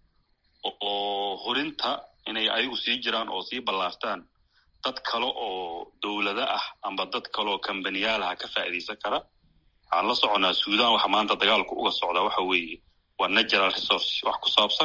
oo hurinta inay ayagu sii jiraan oo sii ballaartaan dad kale oo dowlado ah amba dad kaleoo kambaniyaalaha ka faa'iidaysan kara waxaan la soconaa suudan waxa maanta dagaalku uga socdaa waxa weeye waa natural resource wax ku saabsan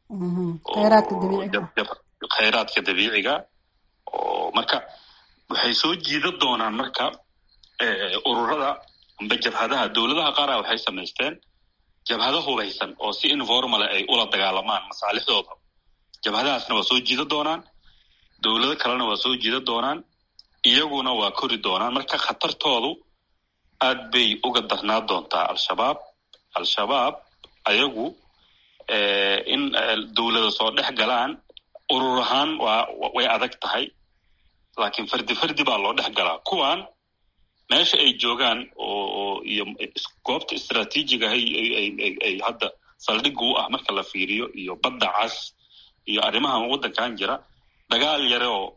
khayraadka dabiiciga oo marka waxay soo jiida doonaan marka ururada amba jabhadaha dowladaha qaara waxay samaysteen jabhado hubaysan oo si informale ay ula dagaalamaan masaalixdooda jabhadahaasna waa soo jiida doonaan dowlado kalena waa soo jiida doonaan iyaguna waa kori doonaan marka khatartoodu aad bay uga darnaa doontaa al-shabaab al-shabaab ayagu in dowlada soo dhex galaan urur ahaan waa way adag tahay laakiin fardi fardi baa loo dhex galaa kuwan meesha ay joogaan oo iyo goobta istraatiijiga ay hadda saldhigga u ah marka la fiiriyo iyo badda cas iyo arrimahan waddankan jira dagaal yare oo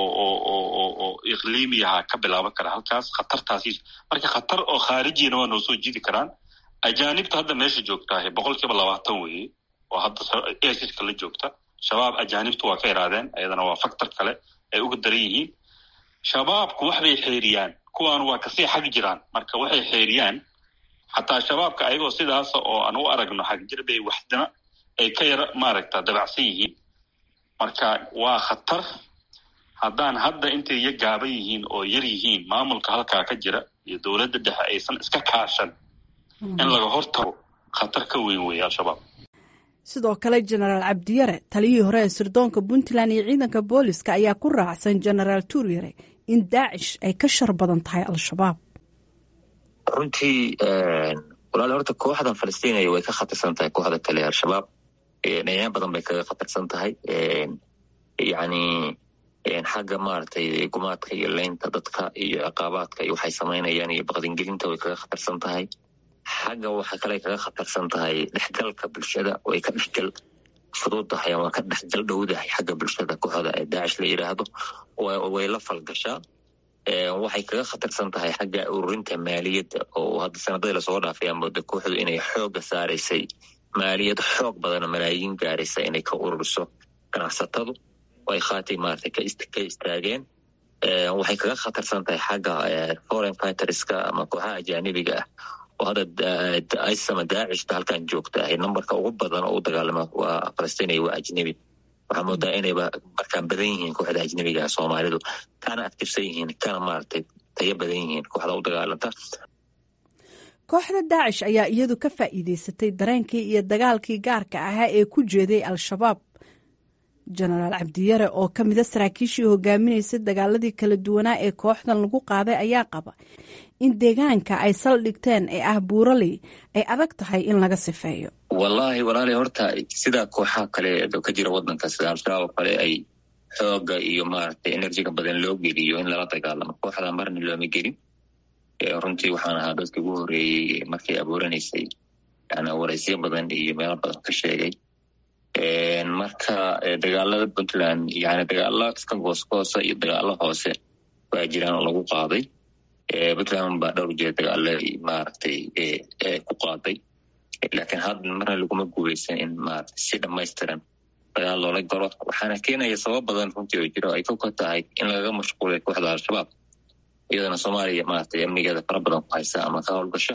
oo iqliimiyaha ka bilaaban kara halkaas khatartaasi marka khatar oo khaarijiyana waa noo soo jidi karaan ajaanibta hadda meesha joogtaahe boqol kiiba labaatan weeye oo hadda esiska la joogta shabaab ajaanibtu waa ka iraadeen ayadana waa factor kale ay uga daran yihiin shabaabku waxbay xeeriyaan kuwaan waa kasii xag jiraan marka waxay xeeriyaan xataa shabaabka ayagoo sidaasa oo aan u aragno xagjir bay waxdana ay ka yara maaragta dabacsan yihiin marka waa khatar haddaan hadda intay iyo gaaban yihiin oo yar yihiin maamulka halkaa ka jira iyo dowladda dhexe aysan iska kaashan in laga hortago khatar ka weyn weeye al-shabaab sidoo kale jenaraal cabdiyare taliyihii hore ee sirdoonka puntland iyo ciidanka booliska ayaa ku raacsan jenaraal tuuryare in daacish ay ka shar badan tahay al-shabaab runtii walaal horta kooxdan falastiiniya way ka khatarsan tahay kooxda kale al-shabaab dhinacyo badan bay kaga khatarsan tahay yacni xagga maaragtay gumaadka iyo leynta dadka iyo ciqaabaadka iyo waxay samaynayaan iyo baqdingelinta way kaga khatarsan tahay xagga waxa kale kaga khatarsan tahay dhexgalka bulshada way ka dhexgal fududahay ama ka dhexgal dhowdahay xagga bulshada kooxda ee daacish la yidhaahdo way la falgashaa waxay kaga khatarsan tahay xagga ururinta maaliyadda oo hadda sanadadii lasoo dhaafay aa mooda kooxdu inay xooga saaraysay maaliyad xoog badana malaayiin gaaraysa inay ka ururiso ganacsatadu ay khaatay maarata ka istaageen waxay kaga khatarsan tahay xagga foreign fighterska ama kooxaha ajaanibiga ah oo hadda isama daacishta halkan joogta ahay numberka ugu badan oo u dagaalama waa falastiiniya waa ajnebi waxaa moodaa inayba markaan badan yihiin kooxda ajnebiga ah soomaalidu kana aktifsan yihiin kana maaragtay tayo badan yihiin kooxda u dagaalanta kooxda daacish ayaa iyadu ka faa'iideysatay dareenkii iyo dagaalkii gaarka ahaa ee ku jeeday al-shabaab jenaraal cabdiyare oo ka mida saraakiishii hogaaminaysa dagaaladii kala duwanaa ee kooxdan lagu qaaday ayaa qaba in deegaanka ay saldhigteen ee ah buuraley ay adag tahay in laga sifeeyo wallaahi walaali horta sidaa kooxaha kale ka jira wadanka sida al-shabaab oo kale ay xooga iyo maaragtay enerjiga badan loo geliyo in lala dagaalamo kooxda marna looma gelin runtii waxaan ahaa dadkii ugu horeeyey markay abuuranaysay yani waraysyo badan iyo meelo badan ka sheegay marka dagaalada puntland yani dagaalo iska goosgoosa iyo dagaalo hoose waa jiraan oo lagu qaaday puntland baa dhowr jeer dagaalo maaragtay ku qaaday laakiin hadda marna laguma guuleysan in maarata si dhamaystiran dagaal loola galo waxaana keenaya sabab badan runtii oo jiro ay ka tahay in lagaga mashquulay kooxda al-shabaab iyadana soomaaliya maaragtay amnigeeda fara badan ku haysa ama ka howlgasho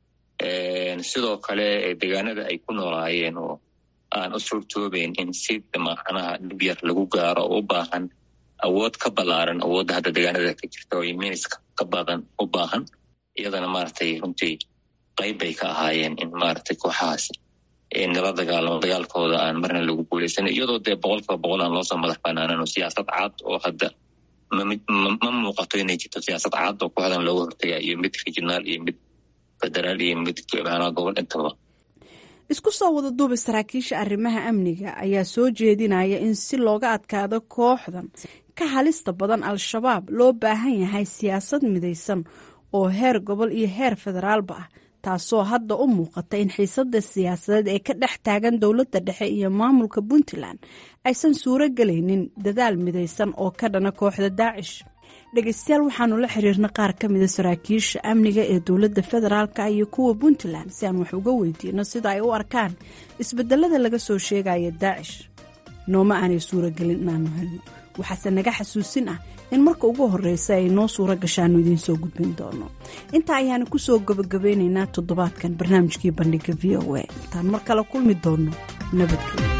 sidoo kale deegaanada ay ku noolaayeen oo aan u suurtoobeyn in si macnaha dhib yar lagu gaaro oo u baahan awood ka ballaaran awoodda hadda deegaanada ka jirta oo miniska ka badan u baahan iyadana maaragtay runtii qayb bay ka ahaayeen in maaragtay kooxahaasi nala dagaalamo dagaalkooda aan marna lagu guuleysan iyadoo dee boqolkiiba boqol aan loosoo madax banaanan oo siyaasad cad oo hadda ma muuqato inay jirto siyaasad cad oo kooxdan looga hortaga iyo mid regionaal iyo mid federaal iyo mid macnaha gobol intaba isku soo wada duuba saraakiisha arrimaha amniga ayaa soo jeedinaya in si looga adkaado kooxdan ka halista badan al-shabaab loo baahan yahay siyaasad midaysan oo heer gobol iyo heer federaalba ah taasoo hadda u muuqata in xiisada siyaasadeed ee ka dhex taagan dowladda dhexe iyo maamulka puntland aysan suuro gelaynin dadaal midaysan oo ka dhana kooxda daacish dhegeystayaal waxaanu la xiriirna qaar ka mida saraakiisha amniga ee dowladda federaalka iyo kuwa puntland si aan wax uga weydiino sida ay u arkaan isbedelada laga soo sheegaya daacish nooma aanay suuragelin inaanu helno waxaase naga xasuusin ah in marka ugu horeysa ay noo suuro gashaanu idiin soo gudbin doono intaa ayaanu kusoo gabagabeynaynaa toddobaadkan barnaamijkii bandhiga v o a intaan mar kale kulmi doono nabadgelyo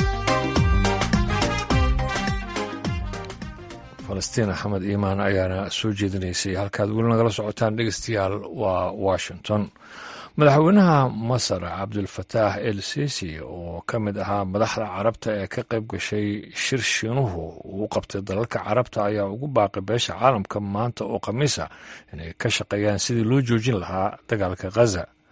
falastiin axmed iimaan ayaana soo jeedinaysay halkaad weli nagala socotaan dhegeystayaal waa washington madaxweynaha masar cabdulfataax el sisi oo ka mid ahaa madaxda carabta ee ka qayb gashay shir shiinuhu uu qabtay dalalka carabta ayaa ugu baaqay beesha caalamka maanta oo khamiisa inay ka shaqeeyaan sidii loo joojin lahaa dagaalka khaza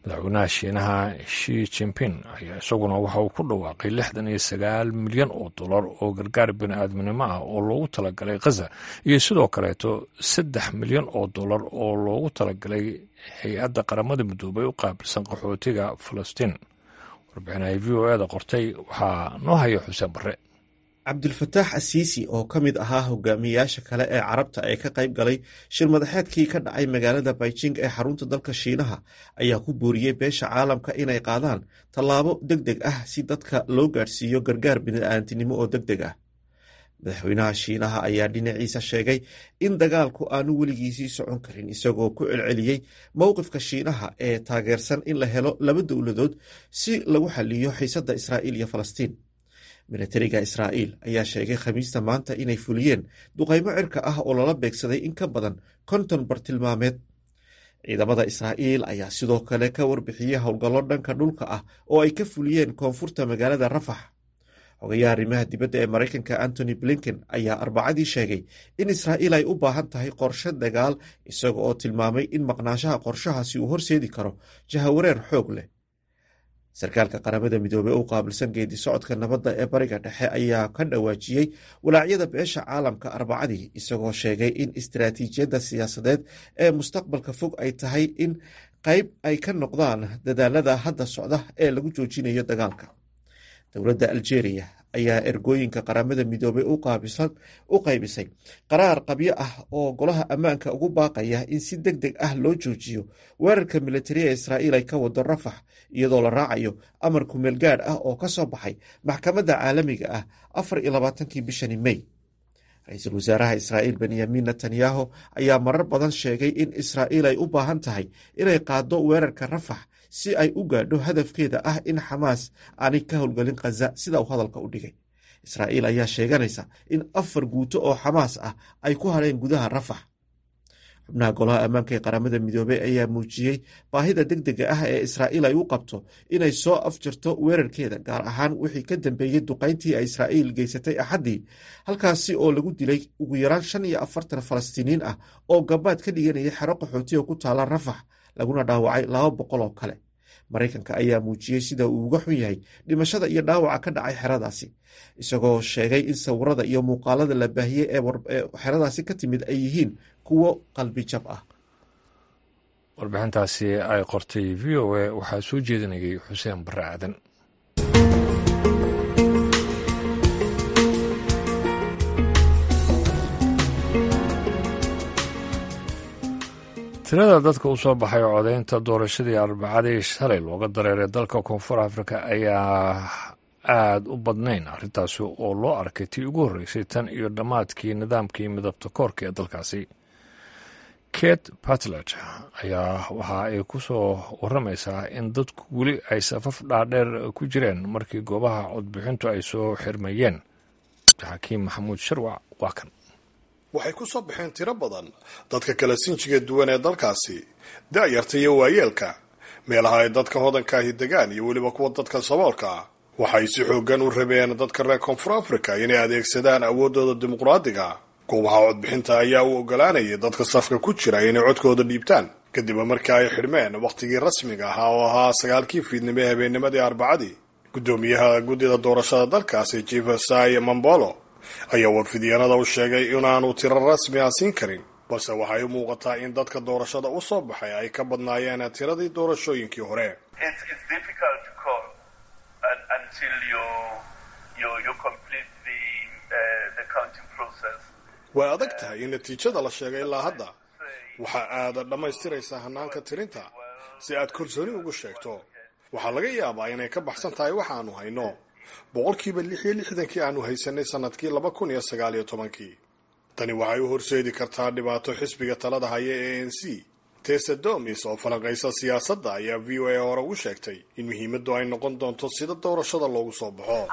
madaxweynaha shiinaha shi jimping ayaa isaguna waxa uu ku dhawaaqay lixdan iyo sagaal milyan oo dollar oo gargaar bini-aadminimo ah oo loogu talagalay khaza iyo sidoo kaleeto saddex milyan oo dollar oo loogu talagalay hay-adda qaramada midoobay u qaabilsan qaxootiga falastiin warbixinaha v o eda qortay waxaa noo haya xuseen barre cabdulfataax asiisi oo ka mid ahaa hogaamiyeyaasha kale ee carabta ee ka qayb galay shir madaxeedkii ka dhacay magaalada beijing ee xarunta dalka shiinaha ayaa ku booriyey beesha caalamka inay qaadaan tallaabo deg deg ah si dadka loo gaadhsiiyo gargaar bini'aantinimo oo deg deg ah madaxweynaha shiinaha ayaa dhinaciisa sheegay in dagaalku aanu weligiisii socon karin isagoo ku celceliyey mowqifka shiinaha ee taageersan in la helo laba dowladood si lagu xaliyo xiisadda israa'iil iyo falastiin milatariga israa'iil ayaa sheegay khamiista maanta inay fuliyeen duqaymo cirka ah oo lala beegsaday in ka badan konton bartilmaameed ciidamada israa'iil ayaa sidoo kale ka warbixiyey howlgallo dhanka dhulka ah oo ay ka fuliyeen koonfurta magaalada rafax xogayaha arrimaha dibadda ee maraykanka antony blinken ayaa arbacadii sheegay in israa'iil ay u baahan tahay qorshe dagaal isaga oo tilmaamay in maqnaanshaha qorshahaasi uu horseedi karo jahawareer xoog leh sarkaalka qaramada midoobey u qaabilsan geedi socodka nabadda ee bariga dhexe ayaa ka dhawaajiyey walaacyada beesha caalamka arbacadii isagoo sheegay in istaraatiijiyadda siyaasadeed ee mustaqbalka fog ay tahay in qayb ay ka noqdaan dadaalada hadda socda ee lagu joojinayo dagaalka dowladda aljeeriya ayaa ergooyinka qaramada midoobey u qaybisay qaraar qabyo ah oo golaha ammaanka ugu baaqaya in si deg deg ah loo joojiyo weerarka militariya israa'iil ay ka wado rafax iyadoo la raacayo amar kumeel gaadh ah oo ka soo baxay maxkamadda caalamiga ah afar iyo labaatankii bishani mey ra-iisul wasaaraha israa'iil benyamin netanyahu ayaa marar badan sheegay in israa'iil ay u baahan tahay inay qaaddo weerarka rafax si ay u gaadho hadafkeeda ah in xamaas aanay ka howlgelin khaza sida uu hadalka u dhigay israa'iil ayaa sheeganaysa in afar guuto oo xamaas ah ay ku hadheen gudaha rafax xubnaha golaha ammaanka ee qaramada midoobey ayaa muujiyey baahida deg dega ah ee israa'iil ay u qabto inay soo afjarto weerarkeeda gaar ahaan wixii ka dambeeyey duqayntii ay israa'iil geysatay axaddii halkaasi oo lagu dilay ugu yaraan shan iyo afartan falastiiniin ah oo gabaad ka dhiganaya xero qaxooti oo ku taala rafax laguna dhaawacay laba boqol oo kale maraykanka ayaa muujiyey sida uu uga xun yahay dhimashada iyo dhaawaca ka dhacay xeradaasi isagoo sheegay in sawirada iyo muuqaalada la baahiyey ee xeradaasi ka timid ay yihiin kuwo qalbi jab ah warbixintaasi ay qortay v o a waxaa soo jeedinayay xuseen barre aadan tirada dadka u soo baxay codaynta doorashadii arbacadii shalay looga dareeray dalka koonfur afrika ayaa aada u badnayn arrintaasi oo loo arkay tii ugu horreysay tan iyo dhammaadkii nidaamkii midabta koorka ee dalkaasi kate batlet ayaa waxa ay ku soo warramaysaa in dadku weli ay safaf dhaadheer ku jireen markii goobaha codbixintu ay soo xirmayeen xakiim maxamuud sharwac waa kan waxay ku soo baxeen tiro badan dadka kala sinjiga duwan ee dalkaasi da'yarta iyo waayeelka meelaha ay dadka hodankaahi degaan iyo weliba kuwa dadka saboolka ah waxay si xooggan u rabeen dadka reer koonfur africa inay adeegsadaan awooddooda dimuqraadiga goobaha codbixinta ayaa u ogolaanayay dadka safka ku jira inay codkooda dhiibtaan kadib markii ay xidhmeen wakhtigii rasmiga ahaa oo ahaa sagaalkii fiidnimo ee habeennimadii arbacadii guddoomiyaha guddida doorashada dalkaasi jefesai mambolo ayaa warfidyaanada u sheegay inaanu tiro rasmi ah siin karin balse waxay u muuqataa in dadka doorashada u soo baxay ay ka badnaayeen tiradii doorashooyinkii hore way adag tahay in natiijada la sheegay ilaa hadda waxaa aada dhammaystiraysaa hanaanka tirinta si aad kalsooni ugu sheegto waxaa laga yaabaa inay ka baxsan tahay waxaanu hayno boqolkiiba lix iyo lixdankii aanu haysanay sanadkii laba kun iyo sagaal iyo tobankii tani waxay u horseedi kartaa dhibaato xisbiga talada haya ee a n c tesa domis oo falanqaysa siyaasadda ayaa v o a hore ugu sheegtay in muhiimaddu ay noqon doonto sida doorashada loogu soo baxo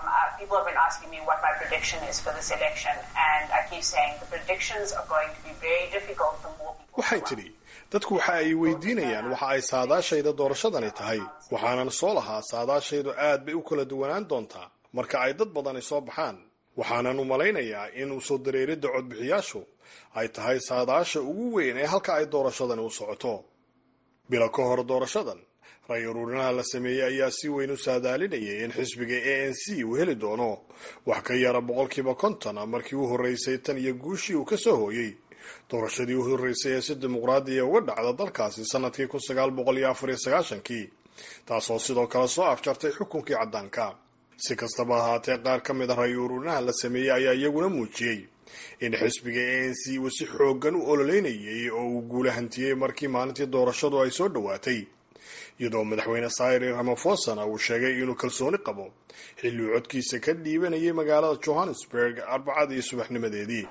waxay tidhi dadku waxa ay weydiinayaan waxa ay saadaashayda doorashadani tahay waxaanan soo lahaa saadaashaydu aad bay u kala duwanaan doontaa marka ay dad badani soo baxaan waxaanan u malaynayaa in u soo dareeridda codbixiyaashu ay tahay saadaasha ugu weyn ee halka ay doorashadani u socoto bilo ka hor doorashadan ray uruurinaha la sameeyey ayaa si weyn u saadaalinayay in xisbiga a n c uu heli doono wax ka yara boqolkiiba konton markii u horreysay tan iyo guushii uu ka soo hooyey doorashadii u horreysay ee si dimuqraadiya uga dhacda dalkaasi sanadkii kun sagaal boqol iyo afar iyo sagaashankii taasoo sidoo kale soo afjartay xukunkii caddaanka si kastaba ahaatee qaar ka mid a ray uruurinaha la sameeyey ayaa iyaguna muujiyey in xisbiga a n c uu si xooggan u ololeynayay oo uu guula hantiyey markii maalintii doorashadu ay soo dhowaatay iyadoo madaxweyne sayri ramafosana uu sheegay inuu kalsooni qabo xilli uu codkiisa ka dhiibanayay magaalada johannesburg arbacadii subaxnimadeedii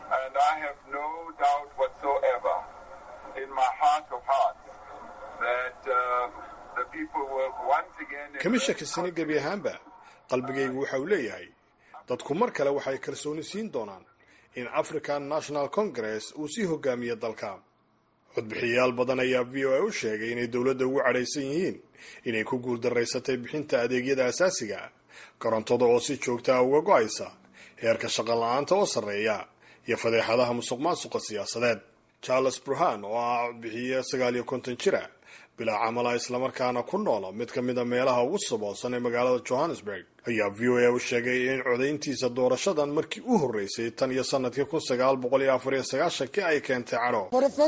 kama shakisani gebi ahaanba qalbigaygu waxa uu leeyahay dadku mar kale waxay kalsooni siin doonaan in african national congress uu sii hogaamiyo dalka codbixiyayaal badan ayaa v o a u sheegay inay dowladda ugu cadhaysan yihiin inay ku guuldaraysatay bixinta adeegyada asaasiga korontada oo si joogta ah uga go-aysa heerka shaqo la-aanta oo sarreeya iyo fadeexadaha musuq maasuqa siyaasadeed charles burhan oo ah codbixiye sagaal iyo konton jira bilaa camala islamarkaana ku noola mid ka mid a meelaha ugu saboosan ee magaalada johannesburg ayaa v o a u sheegay in codayntiisa doorashadan markii u horreysay tan iyo sanadkii kun sagaal boqol iyo afar iyo sagaashankii ay keentay cadho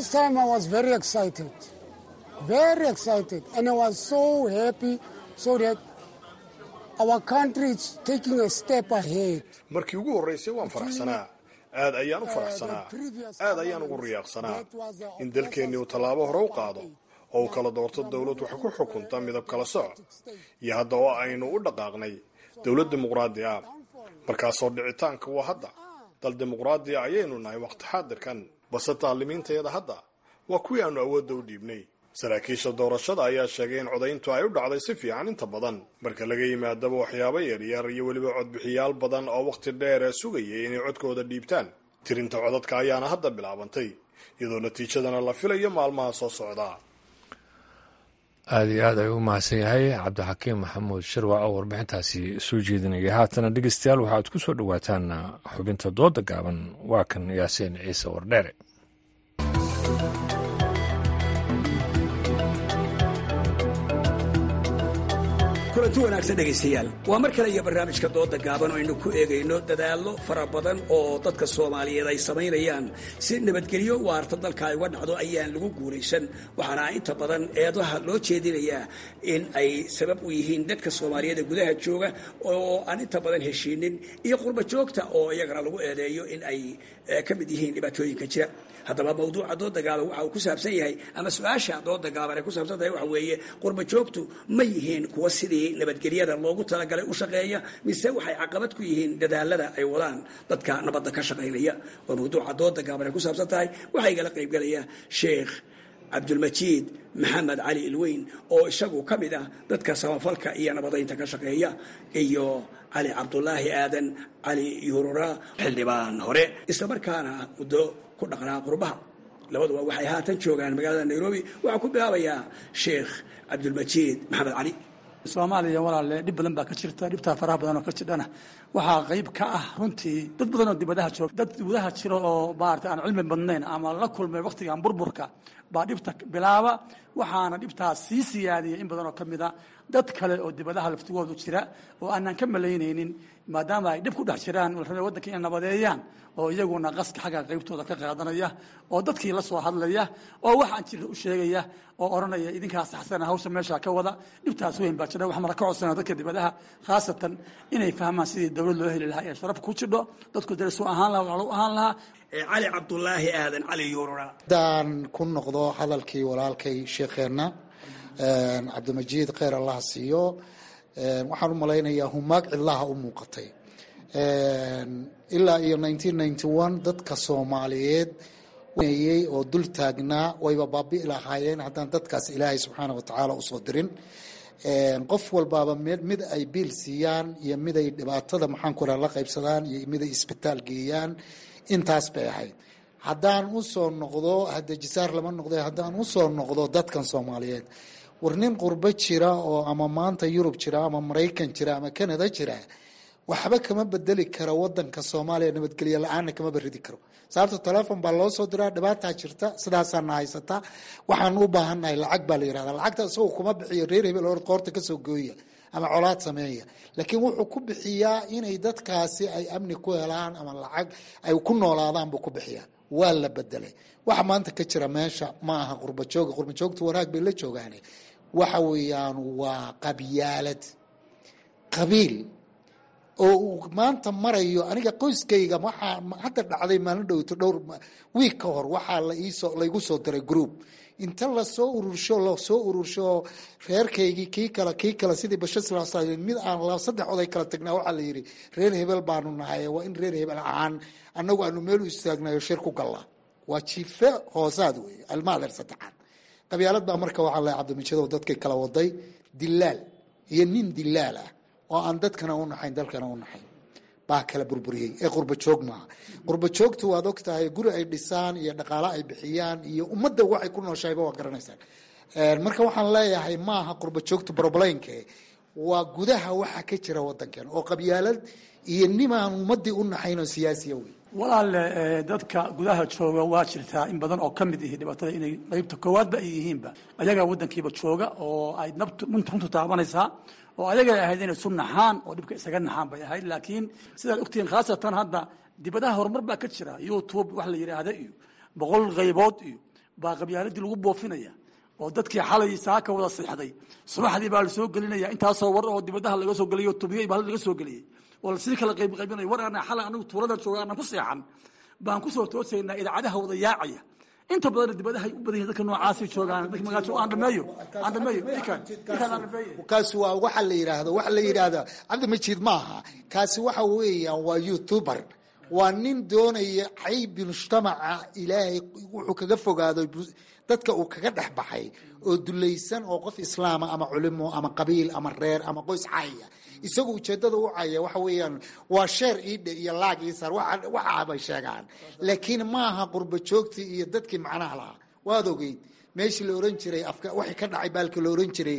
markii ugu horreysay waan faraxsanaa aad ayaan u faraxsanaa aad ayaan ugu riyaaqsanaa in dalkeennii uu tallaabo hore u qaado oo uu kala doorto dowlad wax ku xukunta midab kala soc iyo hadda oo aynu u dhaqaaqnay dowlad dimuqraadi ah markaasoo dhicitaanka waa hadda dal dimuqraadiya ayaynu nahay waqti xaadirkan balse taalimiintayada hadda waa kuwii aanu awoodda u dhiibnay saraakiisha doorashada ayaa sheegay in codayntu ay u dhacday si fiican inta badan marka laga yimaadaba waxyaabo yaryar iyo weliba codbixiyaal badan oo wakhti dheer sugayay inay codkooda dhiibtaan tirinta codadka ayaana hadda bilaabantay iyadoo natiijadana la filayo maalmaha soo socda aada iyo aad ayuu u mahadsan yahay cabdixakiim maxamuud shirwac oo warbixintaasi soo jeedinaya haatana dhegeystayaal waxaad ku soo dhowaataan xubinta dooda gaaban waa kan yaasiin ciise wardheere kulanti wanaagsan dhegaystayaal waa mar kale iyo barnaamijka dooda gaaban oo aynu ku eegayno dadaallo fara badan oo dadka soomaaliyeed ay samaynayaan si nabadgelyo waarta dalka ay uga dhacdo ayaan lagu guulaysan waxaana inta badan eedaha loo jeedinayaa in ay sabab u yihiin dadka soomaaliyeed ee gudaha jooga oo aan inta badan heshiinin iyo qurba joogta oo iyagana lagu eedeeyo in ay ka mid yihiin dhibaatooyinka jira haddaba mawduuca dooda gaaban waxa uu ku saabsan yahay ama su-aasha dooda gaaban ay ku saabsan tahay waxa weeye qurba joogtu ma yihiin kuwa sidii nabadgelyada loogu talagalay u shaqeeya mise waxay caqabad ku yihiin dadaalada ay wadaan dadka nabadda ka shaqaynaya waa mawduuca dooda gaaban ay ku saabsan tahay waxaa igala qaybgalaya sheekh cabdulmajiid maxamed cali ilweyn oo isagu ka mid ah dadka samafalka iyo nabadaynta ka shaqeeya iyo cali cabdulaahi aadan cali yuurura xildhibaan hore islamarkaana muddo ku dhaqnaa qurbaha labaduba waxay haatan joogaan magaalada nairobi waxaa ku bilaabayaa sheekh cabdulmajiid maxamed cali soomaaliya walaale dhib badan baa ka jirta dhibtaa faraha badan oo ka jirdhana waxaa qayb ka ah runtii dad badan oo dibadaha jiro dad dibadaha jiro oo maarata aan cilmi badnayn ama la kulmay wakhtigan burburka baa dhibta bilaaba waxaana dhibtaas sii siyaadiyay in badan oo ka mid a dad kale oo dibadaha laftigoodu jira oo aanan ka malaynaynin maadaama ay dhib ku dhex jiraan rabay waddanka inay nabadeeyaan oo iyaguna qaska xagga qaybtooda ka qaadanaya oo dadkii la soo hadlaya oo waxaan jirta u sheegaya oo odhanaya idinkaa saxsana hawsha meeshaa ka wada dhibtaas weyn baa jira waxaan ka codsana dadka dibadaha khaasatan inay fahmaan sidii dowlad loo heli lahaa ee sharaf ku jidho dadku darisu ahaan lahaa walaalo ahaan lahaa cali cabdulaahi aadan cali yuurura haddaan ku noqdo hadalkii walaalkay sheekheenna cabdimajiid kheyr allah siiyo waxaan u malaynayaa humaag cidlaha u muuqatay ilaa iyo dadka soomaaliyeed yey oo dul taagnaa wayba baabi'i lahaayeen haddaan dadkaas ilaahay subxaana watacaala usoo dirin qof walbaaba mid ay biil siiyaan iyo mid ay dhibaatada maxaanku raa la qaybsadaan iyo mid ay isbitaal geeyaan intaas bay ahayd haddaan usoo noqdo hadejisaar lama noqdo haddaan usoo noqdo dadkan soomaaliyeed war nin qurbo jira oo ama maanta yurub jira ama maraykan jira ama canada jira waxba kama bedeli karo wadanka soomaaliya nabadgelyo la-aanna kama beridi karo sababto telefon baa loo soo diraa dhibaataa jirta sidaasaana haysataa waxaan u baahannahay lacag baa la yirahda lacagta isagoo kuma bixiyo reer hebel or qoorta kasoo gooya ama colaad sameeya laakiin wuxuu ku bixiyaa inay dadkaasi ay amni ku helaan ama lacag ay ku noolaadaan buu ku bixiyaa waa la bedelay waxa maanta ka jira meesha ma aha qurbajooga qurbajoogta wanaag bay la joogaane waxa weeyaan waa qabyaalad qabiil oo uu maanta marayo aniga qoyskayga waxaa hadda dhacday maalin dhowto dhowr wiig ka hor waxaa laiisoo laygu soo diray group inta lasoo urursho lasoo urursho reerkaygii kii kale kii kale sidii bashasla mid aan saddex oday kala tagnaa waxaa la yidhi reer hebel baanu nahay waa in reer hebel ahaan annagu aanu meel u istaagnayo shir ku gallaa waa jiife hoosaad wey almaadeer saddexaad qabyaalad baa marka waxaa la cabdimijadow dadkay kala waday dilaal iyo nin dilaal ah oo aan dadkana u naxayn dalkana u naxayn baa kala burburiyey ee qurbajoog maaha qurbajoogtu waad og tahay guri ay dhisaan iyo dhaqaalo ay bixiyaan iyo ummadda waxay ku nooshahayba waa garanaysaan marka waxaan leeyahay maaha qurbajoogtu broblaynke waa gudaha waxa ka jira wadankan oo qabyaalad iyo nimaan ummadii u naxayn oo siyaasiya wey walaale dadka gudaha jooga waa jirtaa in badan oo ka mid ihi dhibaatada inay qaybta koowaadba ay yihiinba ayagaa wadankiiba jooga oo ay nabtu runtu taabanaysaa oo ayagay ahayd inay isu naxaan oo dhibka isaga naxaan bay ahayd laakiin sidaad ogtihiin khaasatan hadda dibadaha horumar baa ka jira youtube wax la yidhaahda iyo boqol qaybood iyo baa qabyaaladii lagu boofinaya oo dadkii xalay saaka wada seexday subaxdii baa lasoo gelinaya intaasoo war oo dibadaha laga soo geliyo tubiyey baa laga soo geliyey oo lasii kala qayb qaybinayo war ana xalay anagu tuulada jooga aanan ku seexan baan kusoo toosaynaa idaacadaha wada yaacaya inta badan dibadahay u badan yihin dadka noocaasi joogaan dadka magaasho aan dhameeyo aan dhameeyo ikan ikan aan dhameeyo kaasi waa waxa la yidhaahdo waxa la yidhaahda cabdimajid ma aha kaasi waxa weeyaan waa youtuber waa nin doonaya caybi mujtamaca ilaahay wuxuu kaga fogaado dadka uu kaga dhex baxay oo dulaysan oo qof islaama ama culimo ama qabiil ama reer ama qoys caya isagu ujeedada u caya waxa weeyaan waa sheer iidhe iyo laag iisar waxa bay sheegaan laakiin maaha qurba joogtii iyo dadkii macnaha lahaa waad ogeyd meeshii la oran jiray waxay ka dhacay baalka la oran jiray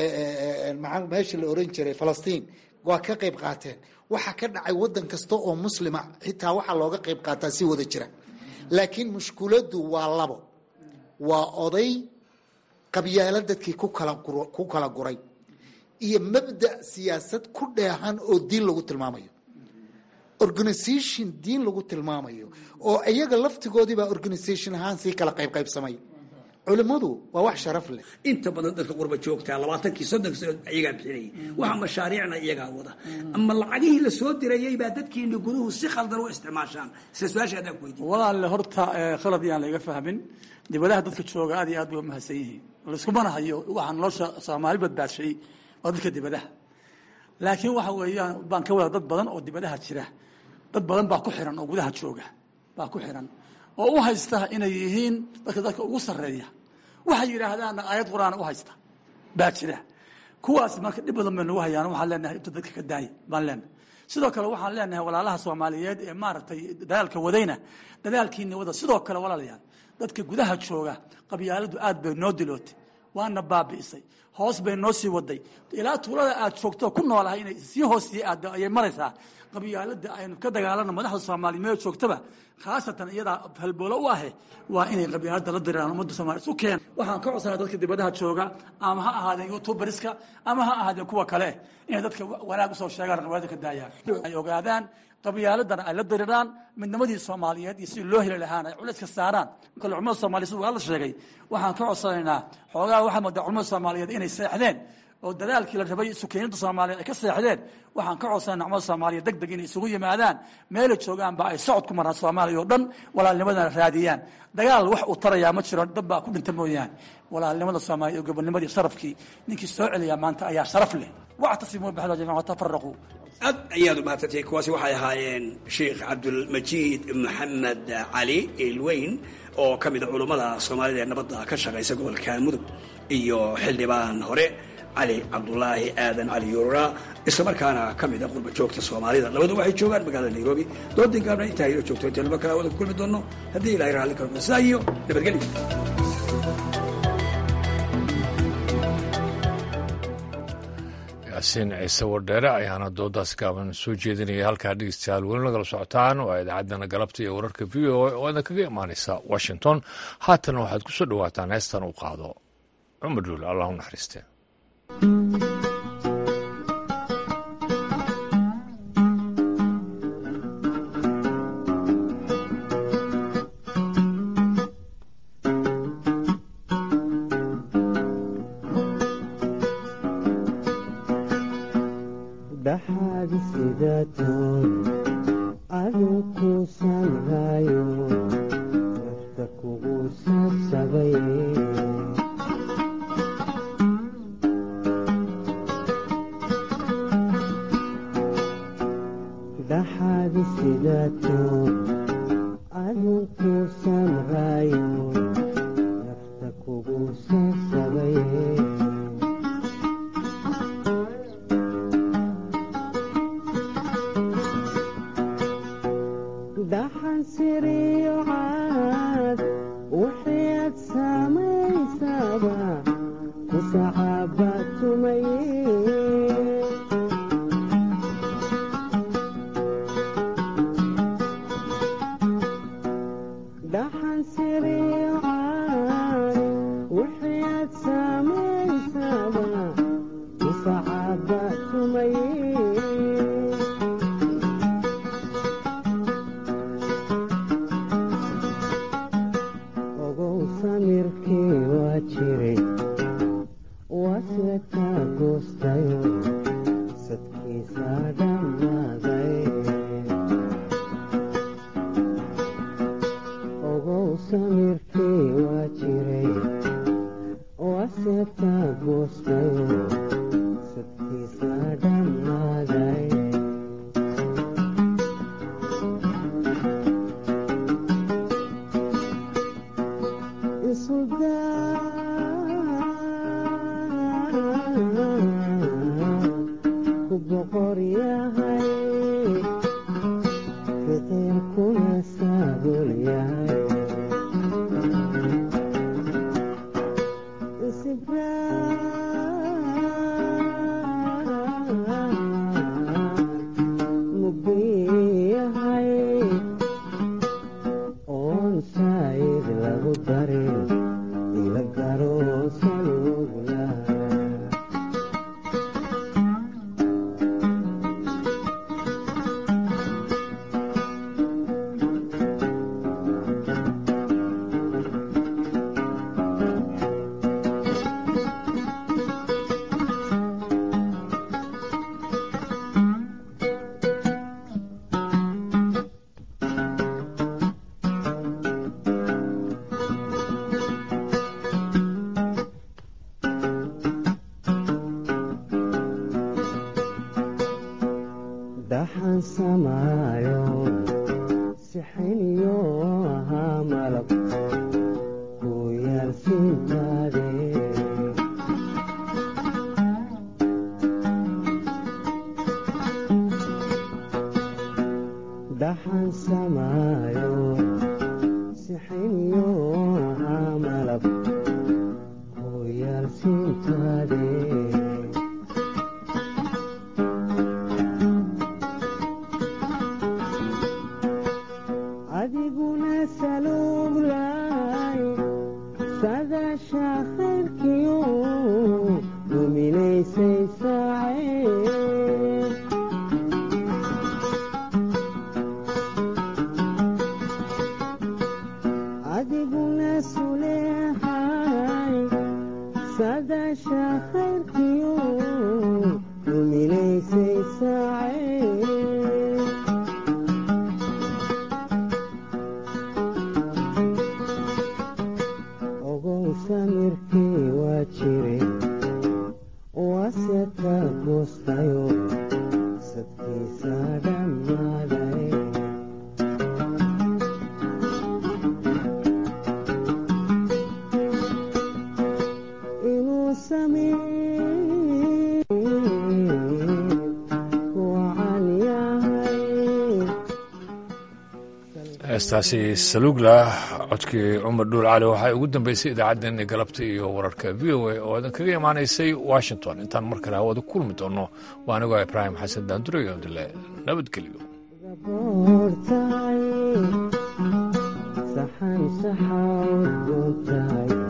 meeshii la oran jiray falastiin waa ka qayb qaateen waxa ka dhacay wadan kasta oo muslima xitaa waxaa looga qayb qaataa si wada jira laakiin mushkuladu waa labo waa oday qabyaalo dadkii ku kala guray iyo mabda siyaasad ku dheehan oo diin lagu tilmaamayo organisation diin lagu tilmaamayo oo iyaga laftigoodiibaa organisation ahaan sii kala qaybqaybsamay culimmadu waa wax sharaf leh inta badan dadka qurba joogtaa labaatankii soddonki sano iyagaa bixinayay waxa mashaariicna iyagaa wada ama lacagihii la soo dirayay baa dadkiina guduhu si khaldan u isticmaashaan sida su-aasha adaan ku weydiin walaale horta khalad yaan laga fahmin dibadaha dadka jooga aad iyo aad bay u mahadsan yihiin layskumana hayo waxaa nolosha soomaali badbaadshay waa dadka dibadaha laakiin waxa weeyaan baan ka wada dad badan oo dibadaha jira dad badan baa ku xiran oo gudaha jooga baa ku xiran oo u haysta inay yihiin dadka dadka ugu sarreeya waxay yidhaahdaanna aayad qur-aan u haysta baa jira kuwaas marka dhib badan bay nagu hayaan waxaan leenahay inta dadka ka daaya baan leenahay sidoo kale waxaan leenahay walaalaha soomaaliyeed ee maaragtay dadaalka wadayna dadaalkiina wada sidoo kale walaalayaal dadka gudaha jooga qabyaaladu aad bay noo dilootay waana baabi'isay hoos bay noo sii waday ilaa tuulada aad joogto ku noolahay inay sii hoos sii aado ayay maraysaa qabyaalada aynu ka dagaalano madaxda soomaaliya meel joogtaba khaasatan iyadaa halboolo u ahe waa inay qabyaalada la diraan ummadda soomaliya isu keen waxaan ka codsanaa dadka dibadaha jooga ama ha ahaadeen youtuberiska ama ha ahaadeen kuwa kale inay dadka wanaag usoo sheegaan qabyaalada ka daayaan ay ogaadaan qabyaaladana ay la diriraan midnimadii soomaaliyeed iyo sidii loo heli lahaana ay culayska saaraan kale culimada soomaliya sida waa la sheegay waxaan ka codsanaynaa xoogaa waxaa moodaa culimada soomaaliyeed inay seexdeen oo dadaalkii la rabay sukeenyada soomaaliyeed ay ka seexdeen waxaan ka codsanayna culimada soomaaliya deg deg inay isugu yimaadaan meelay joogaanba ay socod ku maraan soomaaliya oo dhan walaalnimadana raadiyaan dagaal wax uu tarayaa ma jiro dad baa ku dhinta mooyaane walaalnimada soomaaliya iyo gobonimadii sharafkii ninkii soo celiyaa maanta ayaa sharaf leh wactasimuu bixda jamiica watafaraquu aad ayaad u mahadsantay kuwaasi waxay ahaayeen sheikh cabdulmajiid maxamed cali ilweyn oo ka mid a culummada soomaalida ee nabadda ka shaqaysa gobolka mudug iyo xildhibaan hore cali cabdulaahi aadan cali yuura islamarkaana ka mid a qurba joogta soomaalida labadu waxay joogaan magaalada nairobi doodin gaabna intaa ilo joogto inta laba kala wada ku kulmi doono haddii ilahay raalli karo sidaa iyo nabadgelyo yaasiin ciise wardheere ayaana doodaas gaaban soo jeedinaya halkaa dhegeystayaal weli nagala socotaan waa idaacaddana galabta iyo wararka v o a oo idin kaga imaaneysa washington haatana waxaad ku soo dhowaataan heestan uu qaado cumar dhuul allah u naxariiste heestaasi salugla codkii cumar dhuul cali waxaa ugu dambeysay idaacaddeenii galabta iyo wararka v o a oo idin kaga imaanaysay washington intaan mar kale hawada kulmi doono waa anigoo ibraahim xasan daandurayo dile nabadgelyo saxan saxaawd